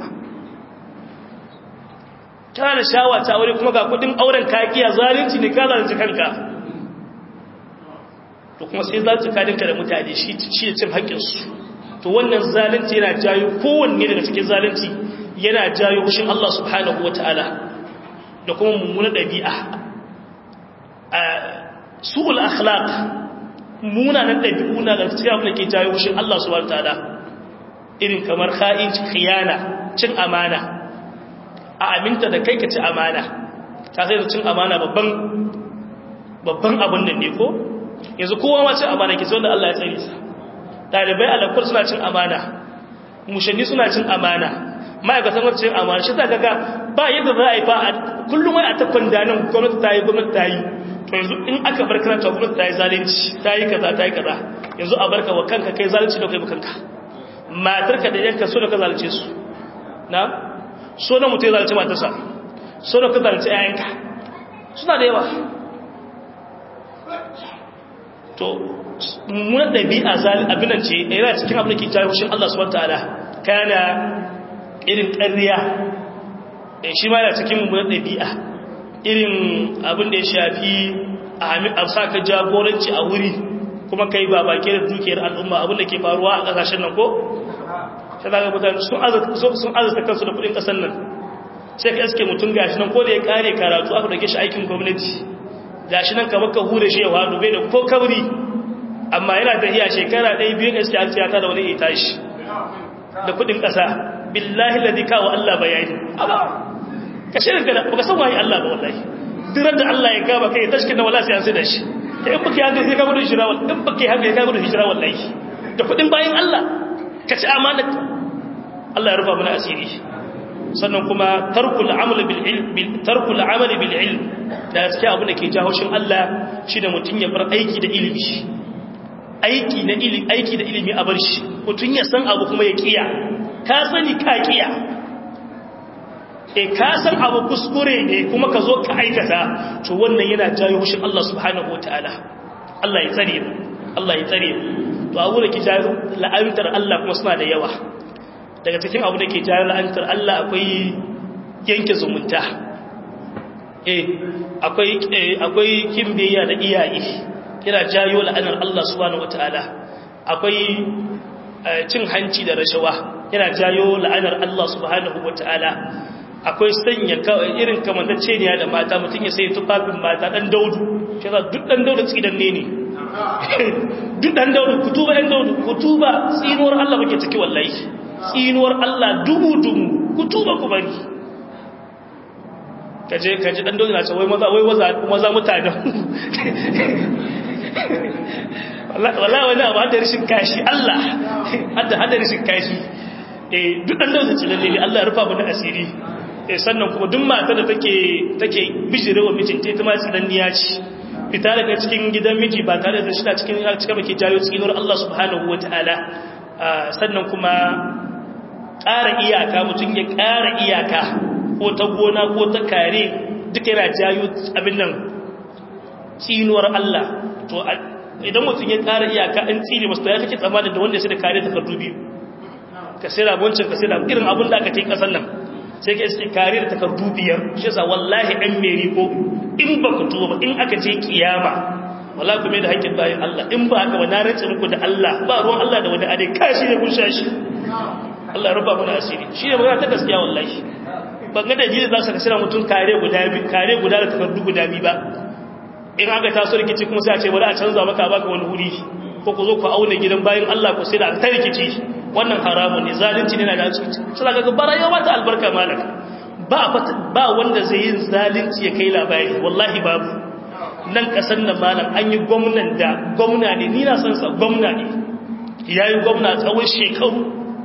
kana da shawa ta aure kuma ga kudin auren ka kiya zalunci ne ka zalunci kanka to kuma sai zalunci kadinka da mutane shi shi da cin haƙƙinsu to wannan zalunci yana jayo kowanne daga cikin zalunci yana jayo hushin Allah subhanahu wataala da kuma mummunar ɗabi'a su'ul akhlaq munanan ɗabi'u na da cikin abin da ke jayo wushin Allah subhanahu ta'ala irin kamar kha'inci khiyana cin amana a aminta da kai ka ci amana ka sai da cin amana babban babban abin nan ne ko yanzu kowa ma cin amana ke sai wanda Allah ya tsare sa dalibai alakur suna cin amana mushanni suna cin amana ma'aikatan wacce cin amana shi ta kaga ba yadda za a yi fa kullum wai a ta kwandanin gwamnati ta yi gwamnati ta yi to yanzu in aka bar karanta gwamnati ta yi zalunci ta yi kaza ta yi kaza yanzu a barka wa kanka kai zalunci da kai kanka matarka da yanka so da ka zalunce su na so na mutu ya zalunce matarsa so da ka zalunce yayanka suna da yawa to mummunan ɗabi'a zalin abinan ce yana cikin abin da ke jawo shi Allah subhanahu ta'ala kana irin ƙarya shi ma yana cikin mummunan ɗabi'a irin abin da ya shafi a sa ka jagoranci a wuri kuma kai ba baki da dukiyar al'umma abin da ke faruwa a ƙasashen nan ko? sai za ka mutane sun azata kansu da kudin ƙasar nan sai ka iske mutum gashi nan ko da ya kare karatu aka dake shi aikin gwamnati gashi nan kamar ka hure shi ya wadu bai da ko kabri amma yana da iya shekara ɗaya biyu iske an tiyata da wani ita shi da kudin ƙasa billahi ladi kawo Allah bayani amma ka shirin ka baka san waye Allah ba wallahi dirar da Allah ya gaba kai tashkin da wallahi sai an sai da shi in baki hanga sai ka gudu hijira wallahi in baki hanga sai ka gudu hijira wallahi da kudin bayin Allah ka ci amana Allah ya rufa mana asiri sannan kuma tarkul amal bil ilm tarkul amal bil ilm da gaskiya abu da ke jawo shin Allah shine mutun ya bar aiki da ilimi aiki na ilimi aiki da ilimi a bar shi mutun ya san abu kuma ya kiya ka sani ka kiya e ka san abu kuskure ne kuma ka zo ka aikata to wannan yana jayo hushin Allah subhanahu wataala Allah ya tsare mu Allah ya tsare mu to abu da ke jayo la'antar Allah kuma suna da yawa daga cikin abu da ke jayo la'antar Allah akwai yanke zumunta eh akwai akwai kimbiya da iyaye yana jayo la'anar Allah subhanahu wataala akwai cin hanci da rashawa yana jayo la'anar Allah subhanahu wataala akwai sanya irin kamantacce ne da mata mutum ya sai tufafin mata dan daudu shi yasa duk dan daudu tsidan ne ne duk dan daudu kutuba dan daudu kutuba tsinuwar Allah bake ciki wallahi tsinuwar Allah dubu dubu kutuba ku bari kaje kaje dan dole na ce wai maza wai maza maza mutanen wallahi wani abu hada rishin kashi Allah hada hada rishin kashi eh duk dan dole ce lalle Allah ya rufa mana asiri eh sannan kuma duk mata da take take bijirewa mijinta ita ma tsananniya ce fita daga cikin gidan miji ba tare da shi cikin cikin baki jayo tsinuwar Allah subhanahu wataala sannan kuma ƙara iyaka mutum ya ƙara iyaka ko ta gona ko ta kare duka yana jayo abin nan tsinuwar Allah to idan mutum ya ƙara iyaka an tsire masu ya kake tsammanin da wanda sai da kare takardu biyu ka sai da wancan ka sai da irin abin da aka ce kasan nan sai ka iske kare da takardu biyar shi yasa wallahi ɗan meri ko in ba ku tuba ba in aka je kiyama wallahi kuma da haƙƙin bayan Allah in ba haka ba na rantsa muku da Allah ba ruwan Allah da wani ade kashi ne kun shashi Allah ya rufa mana asiri shi ne magana ta gaskiya wallahi ban ga dalili za su ka sira mutum kare guda biyu kare guda da takardu guda biyu ba in aka taso rikici kuma sai a ce bari a canza maka baka wani wuri ko ku zo ku auna gidan bayan Allah ku sai da ta rikici wannan haramun ne zalunci ne na da su suna ga bara yau mata albarka malaka ba ba wanda zai yin zalunci ya kai labari wallahi babu nan kasar nan malam an yi gwamnan da gwamna ne ni na san sa gwamna ne yayi gwamna tsawon shekaru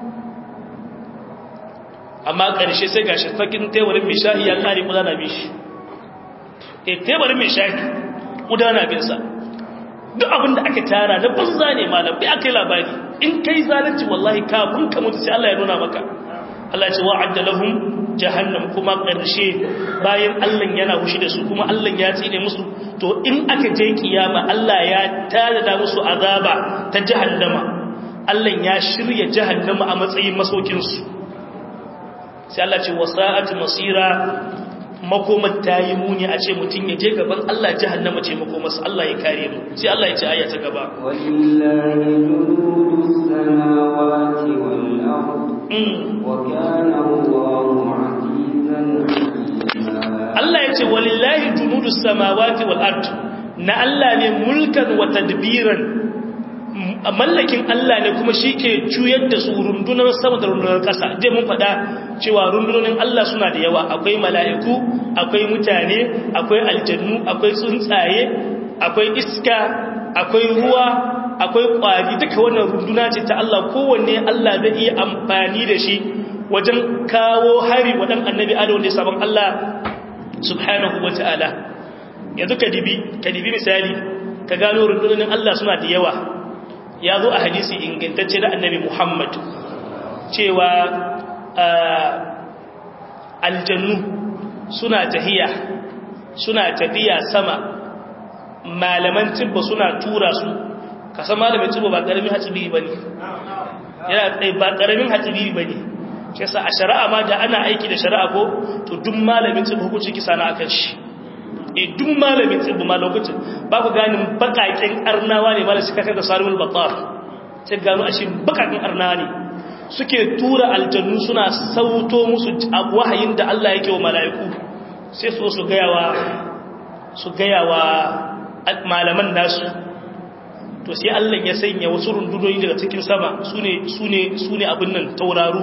amma ƙarshe sai gashi fakin teburin mai shahi ya kare kudana bishi e teburin mai shahi kudana binsa duk abin da aka tara da banza ne malam bai aka yi labari in kai zalunci wallahi kafin ka mutu sai Allah ya nuna maka Allah ce wa'adda lahum jahannam kuma ƙarshe bayan Allah yana hushi da su kuma Allah ya tsine musu to in aka je kiyama Allah ya tada musu azaba ta jahannama Allah ya shirya jahannama a matsayin masaukin su sai Allah ce wasa'at masira makomar ta yi muni a ce mutum ya je gaban Allah jahannama ce makomarsa Allah ya kare mu sai Allah ya ce aya ta gaba walillahi junudus samawati wal ard wa kana Allahu azizan Allah ya ce walillahi junudus samawati wal ard na Allah ne mulkan wa tadbiran mallakin Allah ne kuma shi ke juyar da su rundunar sama da rundunar ƙasa je mun faɗa cewa rundunonin Allah suna da yawa akwai mala'iku akwai mutane akwai aljannu akwai tsuntsaye akwai iska akwai ruwa akwai ƙwari duka wannan runduna ce ta Allah kowanne Allah zai iya amfani da shi wajen kawo hari waɗan annabi ado da sabon Allah subhanahu wa ta'ala yanzu ka dibi misali ka gano rundunonin Allah suna da yawa ya zo a hadisi ingantacce da annabi Muhammad cewa aljannu suna tahiya suna tafiya sama malaman tibba suna tura su kasan malamin tibba ba karamin hatsibiri ba ne yana ba karamin hatsibiri ba ne shi yasa a shari'a ma da ana aiki da shari'a ko to duk malamin tibba hukunci kisa na akan shi e duk malamin tsibbi ma lokacin ba ku ganin bakakin arnawa ne mala suka kaga sarimul batar sai gano ashe bakakin arnawa ne suke tura aljannu suna sauto musu wahayin da Allah yake wa mala'iku sai su su gayawa su gayawa malaman nasu to sai Allah ya sanya wasu rundunoni daga cikin sama sune sune sune abin nan tauraru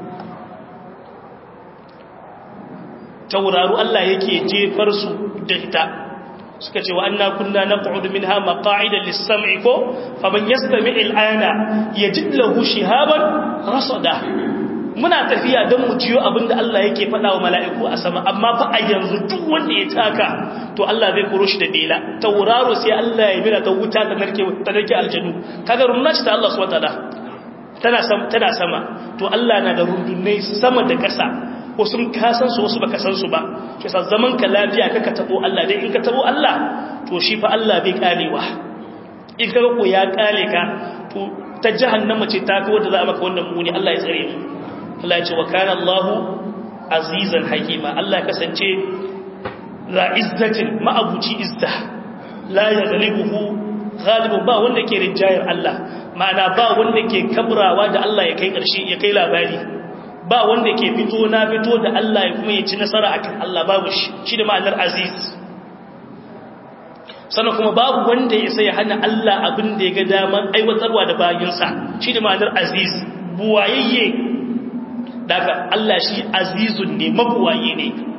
tauraru Allah yake jefar su da ita suka ce wa anna kunna naq'udu minha maq'ida lis-sam'i ko faman yastami' al-ana yajid lahu shihaban rasada muna tafiya don mu jiyo abinda Allah yake faɗa wa mala'iku a sama amma fa a yanzu duk wanda ya taka to Allah zai koro shi da dela tauraro sai Allah ya mira ta wuta ta narke ta narke aljanu kaga runnaci ta Allah subhanahu wa ta'ala tana sama tana sama to Allah na da rundunai sama da ƙasa wasu kasan su wasu baka san su ba ke sa zaman ka lafiya kaka tabo Allah dai in ka tabo Allah to shi fa Allah bai kalewa in ka ko ya kale ka to ta jahannama ce ta wanda za a maka wannan muni Allah ya tsare mu Allah ya ce wa kana Allahu azizan hakima Allah ya kasance la izzatin ma'abuci izza la yaghlibuhu ghalibun ba wanda ke rinjayar Allah ma'ana ba wanda ke kabrawa da Allah ya kai karshe ya kai labari ba wanda ke fito na fito da Allah ya kuma ya ci nasara akan Allah babu shi shi da ma'anar aziz sannan kuma babu wanda ya sai hana Allah abin da ya ga daman aiwatarwa da bayinsa shi da ma'anar aziz buwayayye daga Allah shi azizun ne mabuwaye ne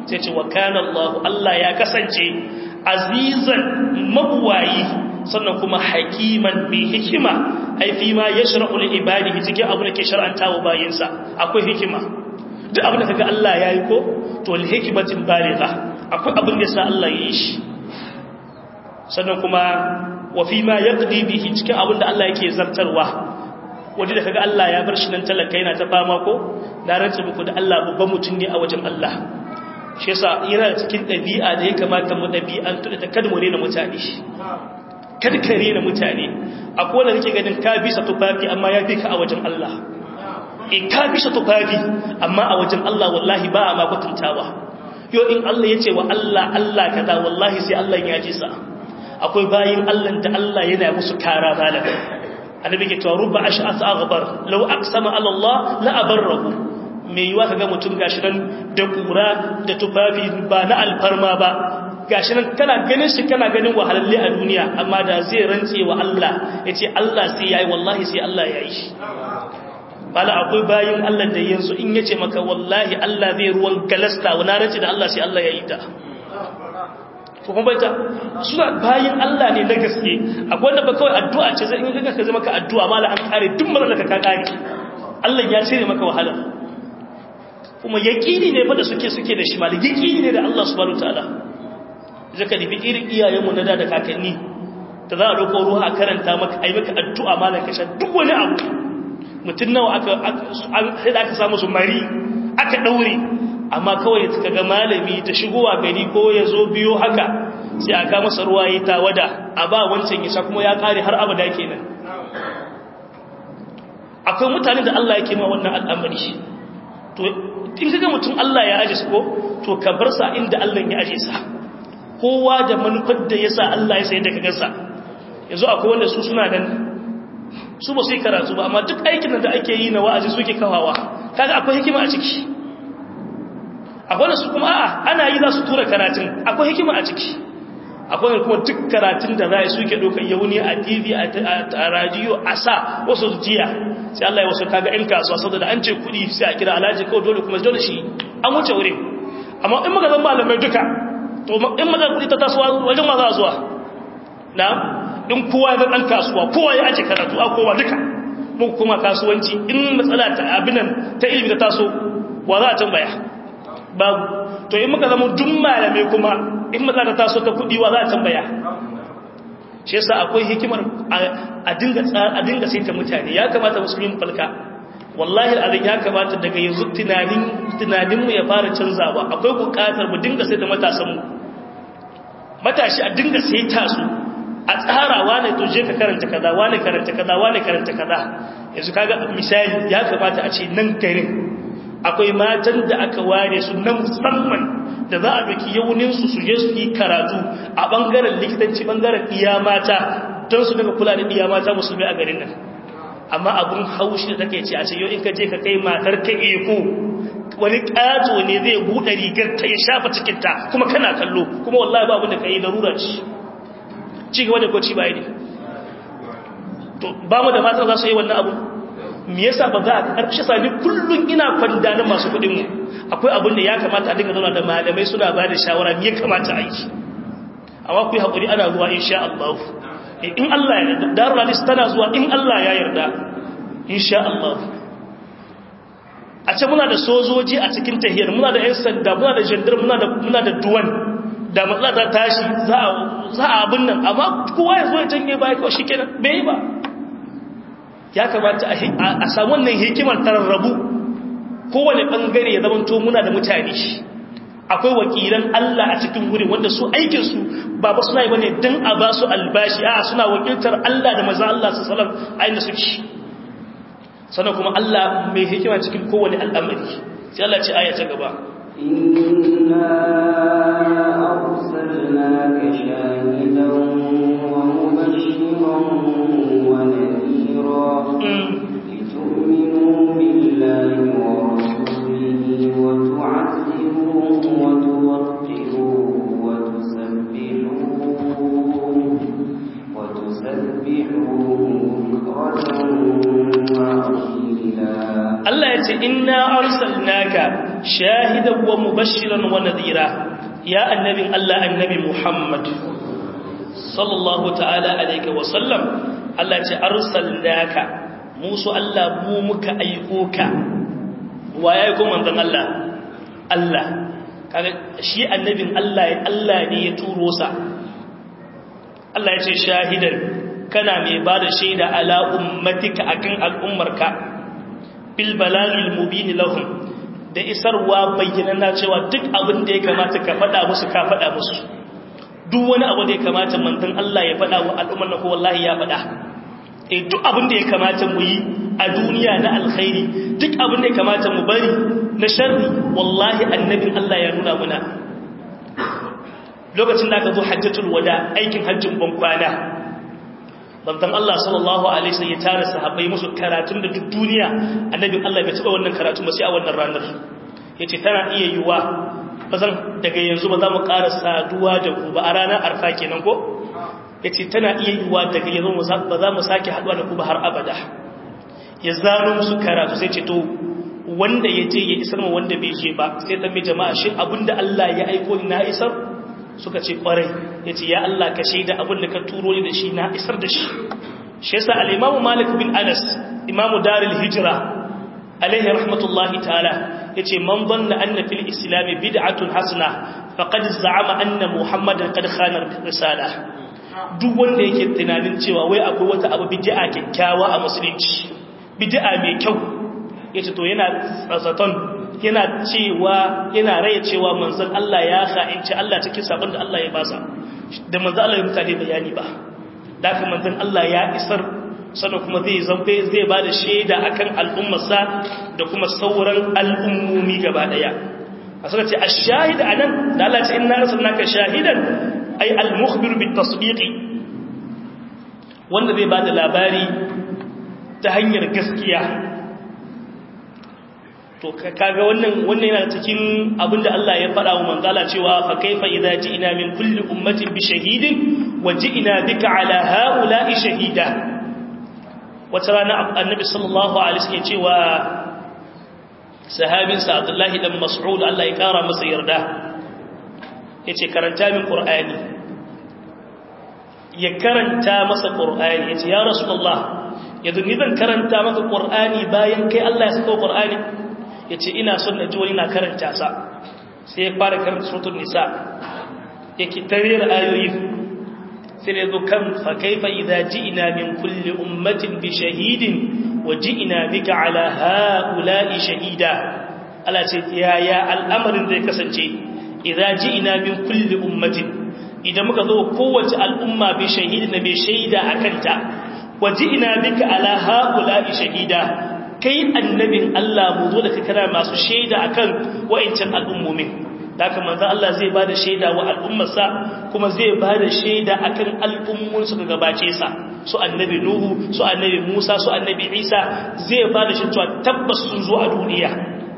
sai ce wa kana Allah Allah ya kasance azizan mabuwayi sannan kuma hakiman bi hikima ai fi ma yashra'u li ibadihi cikin abu da ke shar'anta wa bayinsa akwai hikima duk abin da kaga Allah yayi ko to li hikmatin baligha akwai abin da sa Allah yi shi sannan kuma wa fi ma yaqdi bihi cikin abin da Allah yake zartarwa wanda da kaga Allah ya bar shi nan talaka yana ta fama ko da rantsa muku da Allah babban mutum ne a wajen Allah shi yasa yana cikin ɗabi'a da ya kamata mu ɗabi'an tuɗa ta kada mu rena mutane kada ka rena mutane akwai wanda nake ganin ka bisa tufafi amma ya fi ka a wajen Allah in ka bisa tufafi amma a wajen Allah wallahi ba a ma kwatantawa yo in Allah ya ce wa Allah Allah kaza wallahi sai Allah ya ji sa akwai bayin Allah da Allah yana musu kara malam annabi ke cewa rubba ash'as aghbar law aqsama ala Allah la abarrahu me yiwa kaga mutum gashi nan da kura da tufafi ba na alfarma ba gashi nan kana ganin shi kana ganin wahalalle a duniya amma da zai rantse wa Allah yace Allah sai yayi wallahi sai Allah yayi shi bala akwai bayin Allah da yanzu in yace maka wallahi Allah zai ruwan galasta wa na rantse da Allah sai Allah yayi ta ko kuma baita suna bayin Allah ne na gaske akwai wanda ba kawai addu'a ce zai in ka ka zama ka addu'a mala an kare duk matsalar ka ka kare Allah ya cire maka wahala kuma yaqini ne fa da suke suke da shi mali yaqini ne da Allah subhanahu wataala zaka dibi irin iyayenmu na da da kakanni da za a dauko ruwa a karanta maka ai maka addu'a malan ka sha duk wani abu mutun nawa aka sai da aka samu su mari aka daure amma kawai suka ga malami ta shigowa gari ko ya zo biyo haka sai aka masa ruwa yi tawada a ba wancan ya sha kuma ya kare har abada kenan akwai mutane da Allah yake ma wannan al'amari to in kaga mutum Allah ya aje su ko to ka bar sa inda Allah ya aje sa kowa da manufar da yasa Allah ya sai da kaga sa yanzu akwai wanda su suna nan su ba su yi karatu ba amma duk aikin da ake yi na wa'azi suke kawawa kaga akwai hikima a ciki akwai da su kuma a'a ana yi za su tura karatun akwai hikima a ciki akwai da kuma duk karatun da za a suke ɗaukar yauni a tv a radiyo a sa wasu jiya sai Allah ya wasu kaga 'yan kasuwa sau da an ce kuɗi sai a kira alhaji kawai dole kuma dole shi an wuce wurin amma in maka zan malamai duka to in maka kuɗi ta tasowa wajen ma za a zuwa na in kowa ya ɗan kasuwa kowa ya aje karatu a kowa duka mu kuma kasuwanci in matsala ta abinan ta ilimi ta taso wa za a tambaya babu to in muka zama duk malamai kuma in matsala ta taso ta kuɗi wa za a tambaya shi yasa akwai hikimar a dinga a dinga saita mutane ya kamata musulmin falka wallahi alazim ya kamata daga yanzu tunanin tunanin mu ya fara canzawa akwai buƙatar mu dinga saita matasan mu matashi a dinga saita su a tsara wane to je ka karanta kaza wane karanta kaza wane karanta kaza yanzu kaga misali ya kamata a ce nan garin akwai matan da aka ware su na musamman da za a doki yauninsu su je su yi karatu a ɓangaren likitanci ɓangaren iya mata don su daga kula da iya mata musulmi a garin nan amma abin haushi da take ce a ce yau in ka je ka kai matar ka eko wani ƙato ne zai buɗe rigar ta ya shafa cikinta kuma kana kallo kuma wallahi babu da ka yi darura ci ci gaba da kwaci baya ne to ba mu da matan za su yi wannan abu me yasa ba za a karshe sami kullun ina kwanda na masu kudin mu akwai abin da ya kamata a dinga zauna da malamai suna ba da shawara me ya kamata a yi amma ku yi haƙuri ana zuwa insha Allah in Allah ya yarda darul hadis tana zuwa in Allah ya yarda insha Allah a ce muna da sojoji a cikin tahiyar muna da 'yan sanda muna da jandar muna da muna da duwan da matsala ta tashi za a za a abin nan amma kowa ya zo ya janye baya kawai shikenan bai yi ba ya kamata a samu wannan hikimar tararrabu kowane bangare ya zama to muna da mutane akwai wakilan Allah a cikin wurin wanda su aikinsu ba ba suna yi bane don a ba su albashi a suna wakiltar Allah da maza Allah su salam a inda suke sannan kuma Allah mai hikima cikin kowane al'amari sai Allah ce aya ta gaba inna arsalnaka shahidan wa mubashiran wa nadhira لتؤمنوا بالله ورسوله وتعزروه وتوقروه وتسبحوه وتسبحوه بكرة وأصيلا Allah ya ce inna arsalnaka shahidan wa mubashiran wa nadhira ya annabin Allah annabi Muhammad sallallahu ta'ala alaihi wa sallam Allah ce arsalnaka musu Allah mu muka aiko ka wa ya aiko manzon Allah Allah kaga shi annabin Allah Allah ne ya turo sa Allah ya ce shahidan kana mai bada shaida ala ummatika akan al'ummarka bil balalil mubin lahum da isarwa bayyana cewa duk abin da ya kamata ka faɗa musu ka faɗa musu duk wani abu da ya kamata manzon Allah ya faɗa wa al'ummar na ko wallahi ya faɗa eh duk abin da ya kamata mu yi a duniya na alkhairi duk abin da ya kamata mu bari na sharri wallahi annabin Allah ya nuna muna lokacin da aka zo hajjatul wada aikin hajjin bankwana bantan Allah sallallahu alaihi wasallam ya tara sahabbai musu karatun da duk duniya annabin Allah bai taba wannan karatu ba sai a wannan ranar yace tana iya yiwa bazan daga yanzu ba za mu ƙara saduwa da ku ba a ranar arfa kenan ko yace tana iya yiwa daga yanzu ba za mu sake haduwa da ku ba har abada ya zano musu karatu sai ce to wanda ya je ya isar ma wanda bai je ba sai tambaye jama'a shin abinda Allah ya aiko ni na isar suka ce kwarai ya ce ya Allah ka shaida abin da ka turo ni da shi na isar da shi shi yasa al-imamu malik bin anas imamu daril hijra alaihi rahmatullahi ta'ala yace man dhanna anna fil islam bid'atun hasana faqad za'ama anna muhammadan qad khana risala duk wanda yake tunanin cewa wai akwai wata abu bid'a kyakkyawa a musulunci bid'a mai kyau yace to yana tsazaton yana cewa yana raya cewa manzon Allah ya kha'inci Allah cikin sabon da Allah ya basa da manzon Allah ya mutane bayani ba da haka manzon Allah ya isar sannan kuma zai zamfe zai ba da shaida akan al'ummarsa da kuma sauran al'ummomi gaba daya a suka ce ash-shahid anan da Allah ya ce inna arsalnaka shahidan ay al-mukhbir bit-tasdiqi wanda zai ba da labari ta hanyar gaskiya to kaga wannan wannan yana cikin abinda Allah ya faɗa wa manzala cewa fa kaifa idza ji'na min kulli ummatin bi shahidin wa ji'na bika ala haula'i shahida wata rana annabi sallallahu alaihi wasallam cewa sahabin sa Abdullah dan Mas'ud Allah ya kara masa yarda yace karanta min Qur'ani ya karanta masa Qur'ani yace ya Rasulullah yanzu ni zan karanta maka Qur'ani bayan kai Allah ya saka Qur'ani ya ce ina son na ji wani na karanta sa sai ya fara karanta sutun nisa ya ki tarir ayoyi sai ya zo kan fa kaifa idza ji'na min kulli ummatin bi shahidin wa ji'na bika ala haula'i shahida ala ce ya ya al'amarin zai kasance idza ji'na min kulli ummatin idan muka zo kowace al'umma bi shahidin da bai shaida akanta wa ji'na bika ala haula'i shahida kai annabin Allah mu zo da ka kira masu shaida akan wa'incan al'ummomin da haka manzo Allah zai bada shaida wa al'ummarsa kuma zai bada shaida akan al'ummun su ga gabace sa su annabi Nuhu su annabi Musa su annabi Isa zai bada shi cewa tabbas sun zo a duniya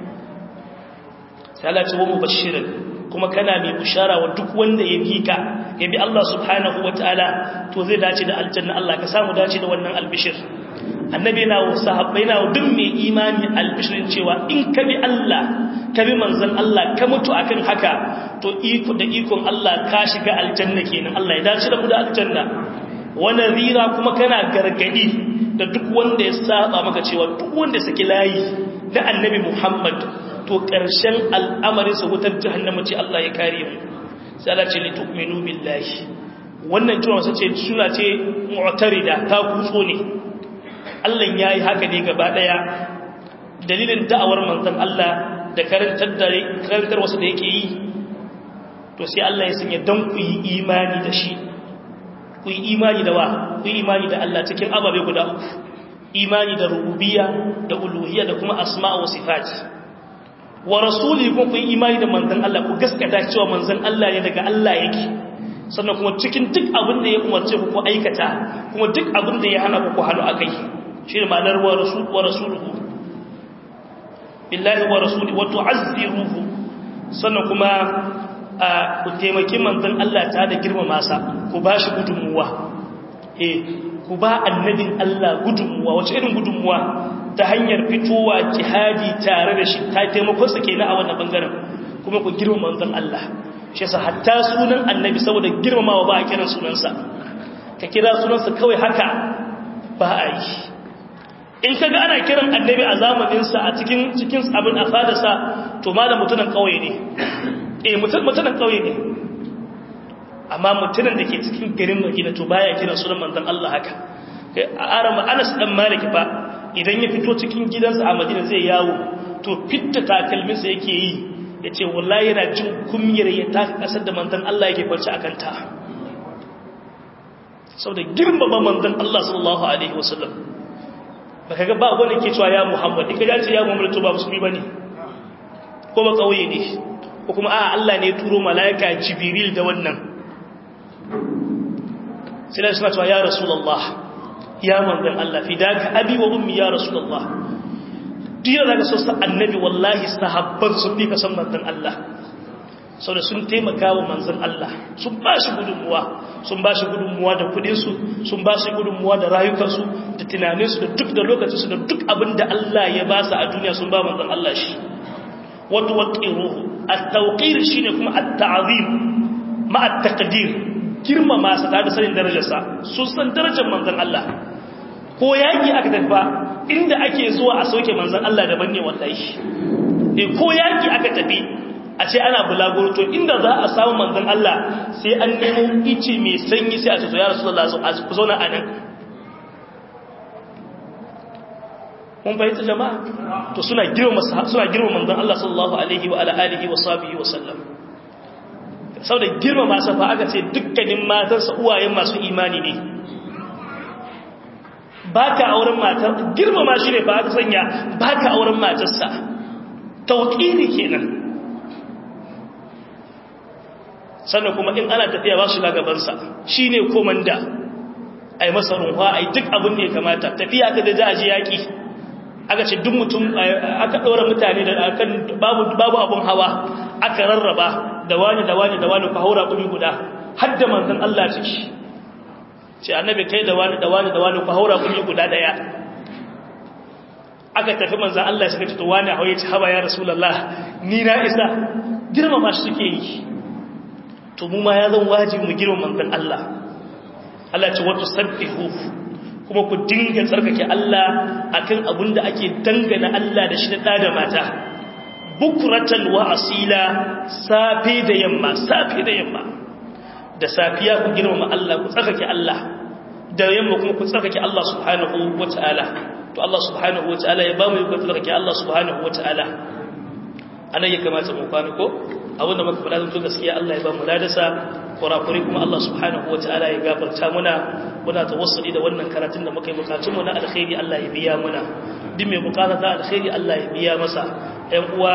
sai Allah ce wa mubashirin kuma kana mai bushara wa duk wanda ya bi ka ya bi Allah subhanahu wataala to zai dace da aljanna Allah ka samu dace da wannan albishir annabi na wa sahabbai na duk mai imani albishirin cewa in ka bi Allah ka bi manzon Allah ka mutu akan haka to iko da ikon Allah ka shiga aljanna kenan Allah ya dace da mu da aljanna wa nadhira kuma kana gargadi da duk wanda ya saba maka cewa duk wanda saki layi da annabi Muhammad to karshen al'amarin sa wutar jahannama ce Allah ya kare mu sai Allah ce li tu'minu billahi wannan cewa sace suna ce mu'tarida ta kutso ne Allah ya yi haka ne gaba ɗaya dalilin da'awar manzan Allah da karantar wasu da yake yi to sai Allah ya sanya don ku yi imani da shi ku yi imani da wa ku yi imani da Allah cikin ababe guda uku imani da rububiya da uluhiyya da kuma asma wa sifati wa rasuli kuma ku yi imani da manzan Allah ku gaskata cewa manzan Allah ne daga Allah yake sannan kuma cikin duk abin da ya umarce ku ku aikata kuma duk abin da ya hana ku ku halu akai shi ne ma'anar wa rasuluhu billahi wa rasuli wa tu'azziruhu sannan kuma ku taimaki manzon Allah ta da girmama sa ku bashi gudunmuwa eh ku ba annabin Allah gudunmuwa wace irin gudunmuwa ta hanyar fitowa jihadi tare da shi ta taimakon sa kenan a wannan bangaren kuma ku girma manzon Allah shi yasa hatta sunan annabi saboda girmamawa ba a kiran sunansa ka kira sunansa kawai haka ba a yi in ka ga ana kiran annabi a zamaninsa a cikin cikin abin a fadarsa to ma da mutunan kauye ne eh mutunan kauye ne amma mutunan da ke cikin garin madina to baya kiran sunan manzon Allah haka a arama anas dan malik fa idan ya fito cikin gidansa a madina zai yawo to fitta takalminsa yake yi ya ce wallahi yana jin kumiyar ya taka kasar da manzon Allah yake farci a kanta sau da girmama manzon Allah sallallahu alaihi wasallam ba ka ga ba wanda ke cewa ya muhammad ika ya ce ya muhammad to ba musulmi ba ne ko ba kauye ne ko kuma a Allah ne turo mala'ika jibril da wannan sai da suna cewa ya rasulullah ya manzon Allah fidaka abi wa ummi ya rasulullah duk da ga sosa annabi wallahi sahabban sun fi kasan manzon Allah saboda sun taimaka wa manzon Allah sun ba shi gudunmuwa sun ba shi gudunmuwa da kudinsu sun ba shi gudunmuwa da rayukansu da tunaninsu da duk da lokacinsu da duk abin da Allah ya ba su a duniya sun ba manzon Allah shi wato waqiruhu at-tawqir shine kuma at-ta'zim ma at-taqdir girmama sa da sanin darajarsa sun san darajar manzon Allah ko yaki aka tafi ba inda ake zuwa a sauke manzon Allah daban ne wallahi eh ko yaki aka tafi a ce ana bulaguro to inda za a samu manzon Allah sai an nemo ice mai sanyi sai a ce to ya rasulullah ku zauna a nan mun fahimta jama'a to suna girma suna girma manzon Allah sallallahu alaihi wa ala alihi wa sahbihi wa sallam saboda girma masa fa aka ce dukkanin matansa uwayen masu imani ne baka auren matar girma ma shi ne ba aka sanya baka auren matarsa tauqiri kenan sannan kuma in ana tafiya ba shi lagabansa shi ne komanda a yi masa runwa a yi duk abin da ya kamata tafiya aka da aji yaƙi aka ce duk mutum aka ɗora mutane da akan babu abin hawa aka rarraba da wani da wani da wani ku haura ƙumi guda har da manzan Allah ciki ce annabi kai da wani da wani da wani ku haura ƙumi guda ɗaya aka tafi manzan Allah suka ce to wani hauye ci haba ya rasulallah ni na isa girmama shi suke yi to mu ma ya zan wajibi mu girma manzon Allah Allah ce wato sabbihu kuma ku dinga tsarkake Allah akan abin da ake dangana Allah da shi da da mata bukratan wa asila safe da yamma safe da yamma da safiya ku girma Allah ku tsarkake Allah da yamma kuma ku tsarkake Allah subhanahu wataala to Allah subhanahu wataala ya ba mu ku tsarkake Allah subhanahu wataala anan ya kamata mu kwana ko abinda muka faɗa zan to gaskiya Allah ya ba mu ladasa kurakuri kuma Allah subhanahu wataala ya gafarta muna muna tawassuli da wannan karatun da muka yi bukatun mu na alkhairi Allah ya biya muna duk mai bukata ta alkhairi Allah ya biya masa ƴan uwa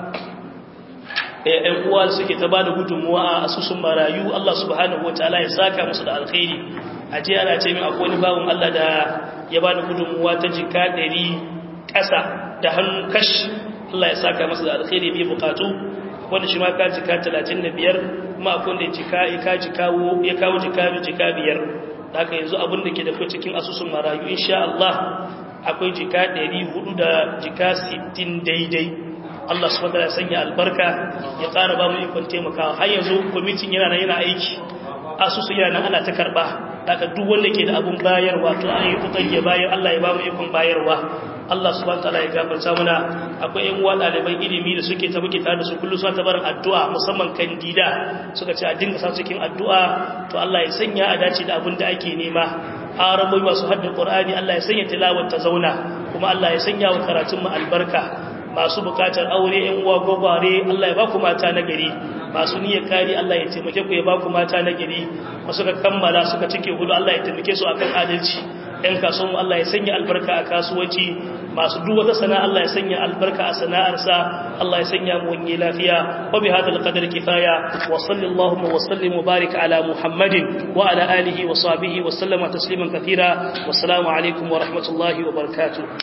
ƴan uwa suke ta bada gudunmuwa a asusun marayu Allah subhanahu wataala ya saka musu da alkhairi a je ana ce min akwai wani bawon Allah da ya bada gudunmuwa ta jika 100 ƙasa da hannu kash Allah ya saka masa da alkhairi bi bukatu wanda shi ma ka jika 35 kuma akwai wanda jika ka jikawo ya kawo jika jika biyar haka yanzu abin da ke da fi cikin asusun marayu insha Allah akwai jika 400 da jika 60 daidai Allah subhanahu wa sanya albarka ya ƙara ba mu ikon taimakawa har yanzu kwamitin yana nan yana aiki asusu yana nan ana ta karba daga duk wanda ke da abun bayarwa to an yi kokari ya bayar Allah ya ba mu ikon bayarwa Allah subhanahu wataala ya gafarta mana akwai ƴan uwa ɗaliban ilimi da suke ta muke tare da su kullu suna ta barin addu'a musamman kandida suka ce a dinga sa cikin addu'a to Allah ya sanya a dace da abin da ake nema arabai masu haddin Qur'ani Allah ya sanya tilawar ta zauna kuma Allah ya sanya wa karatun mu albarka masu bukatar aure ƴan uwa gogware Allah ya ba ku mata na gari masu niyyar kari Allah ya taimake ku ya ba ku mata na gari masu ka kammala suka cike hudu Allah ya taimake su akan adalci ɗan kasuwan Allah ya sanya albarka a kasuwanci masu duk wata sana'a Allah ya sanya albarka a sana'arsa Allah ya sanya mu wani lafiya wa bi hadal qadar kifaya wa sallallahu wa sallim barik ala muhammadin wa ala alihi wa sahbihi wa sallama tasliman kathira wa assalamu alaikum wa rahmatullahi wa barakatuh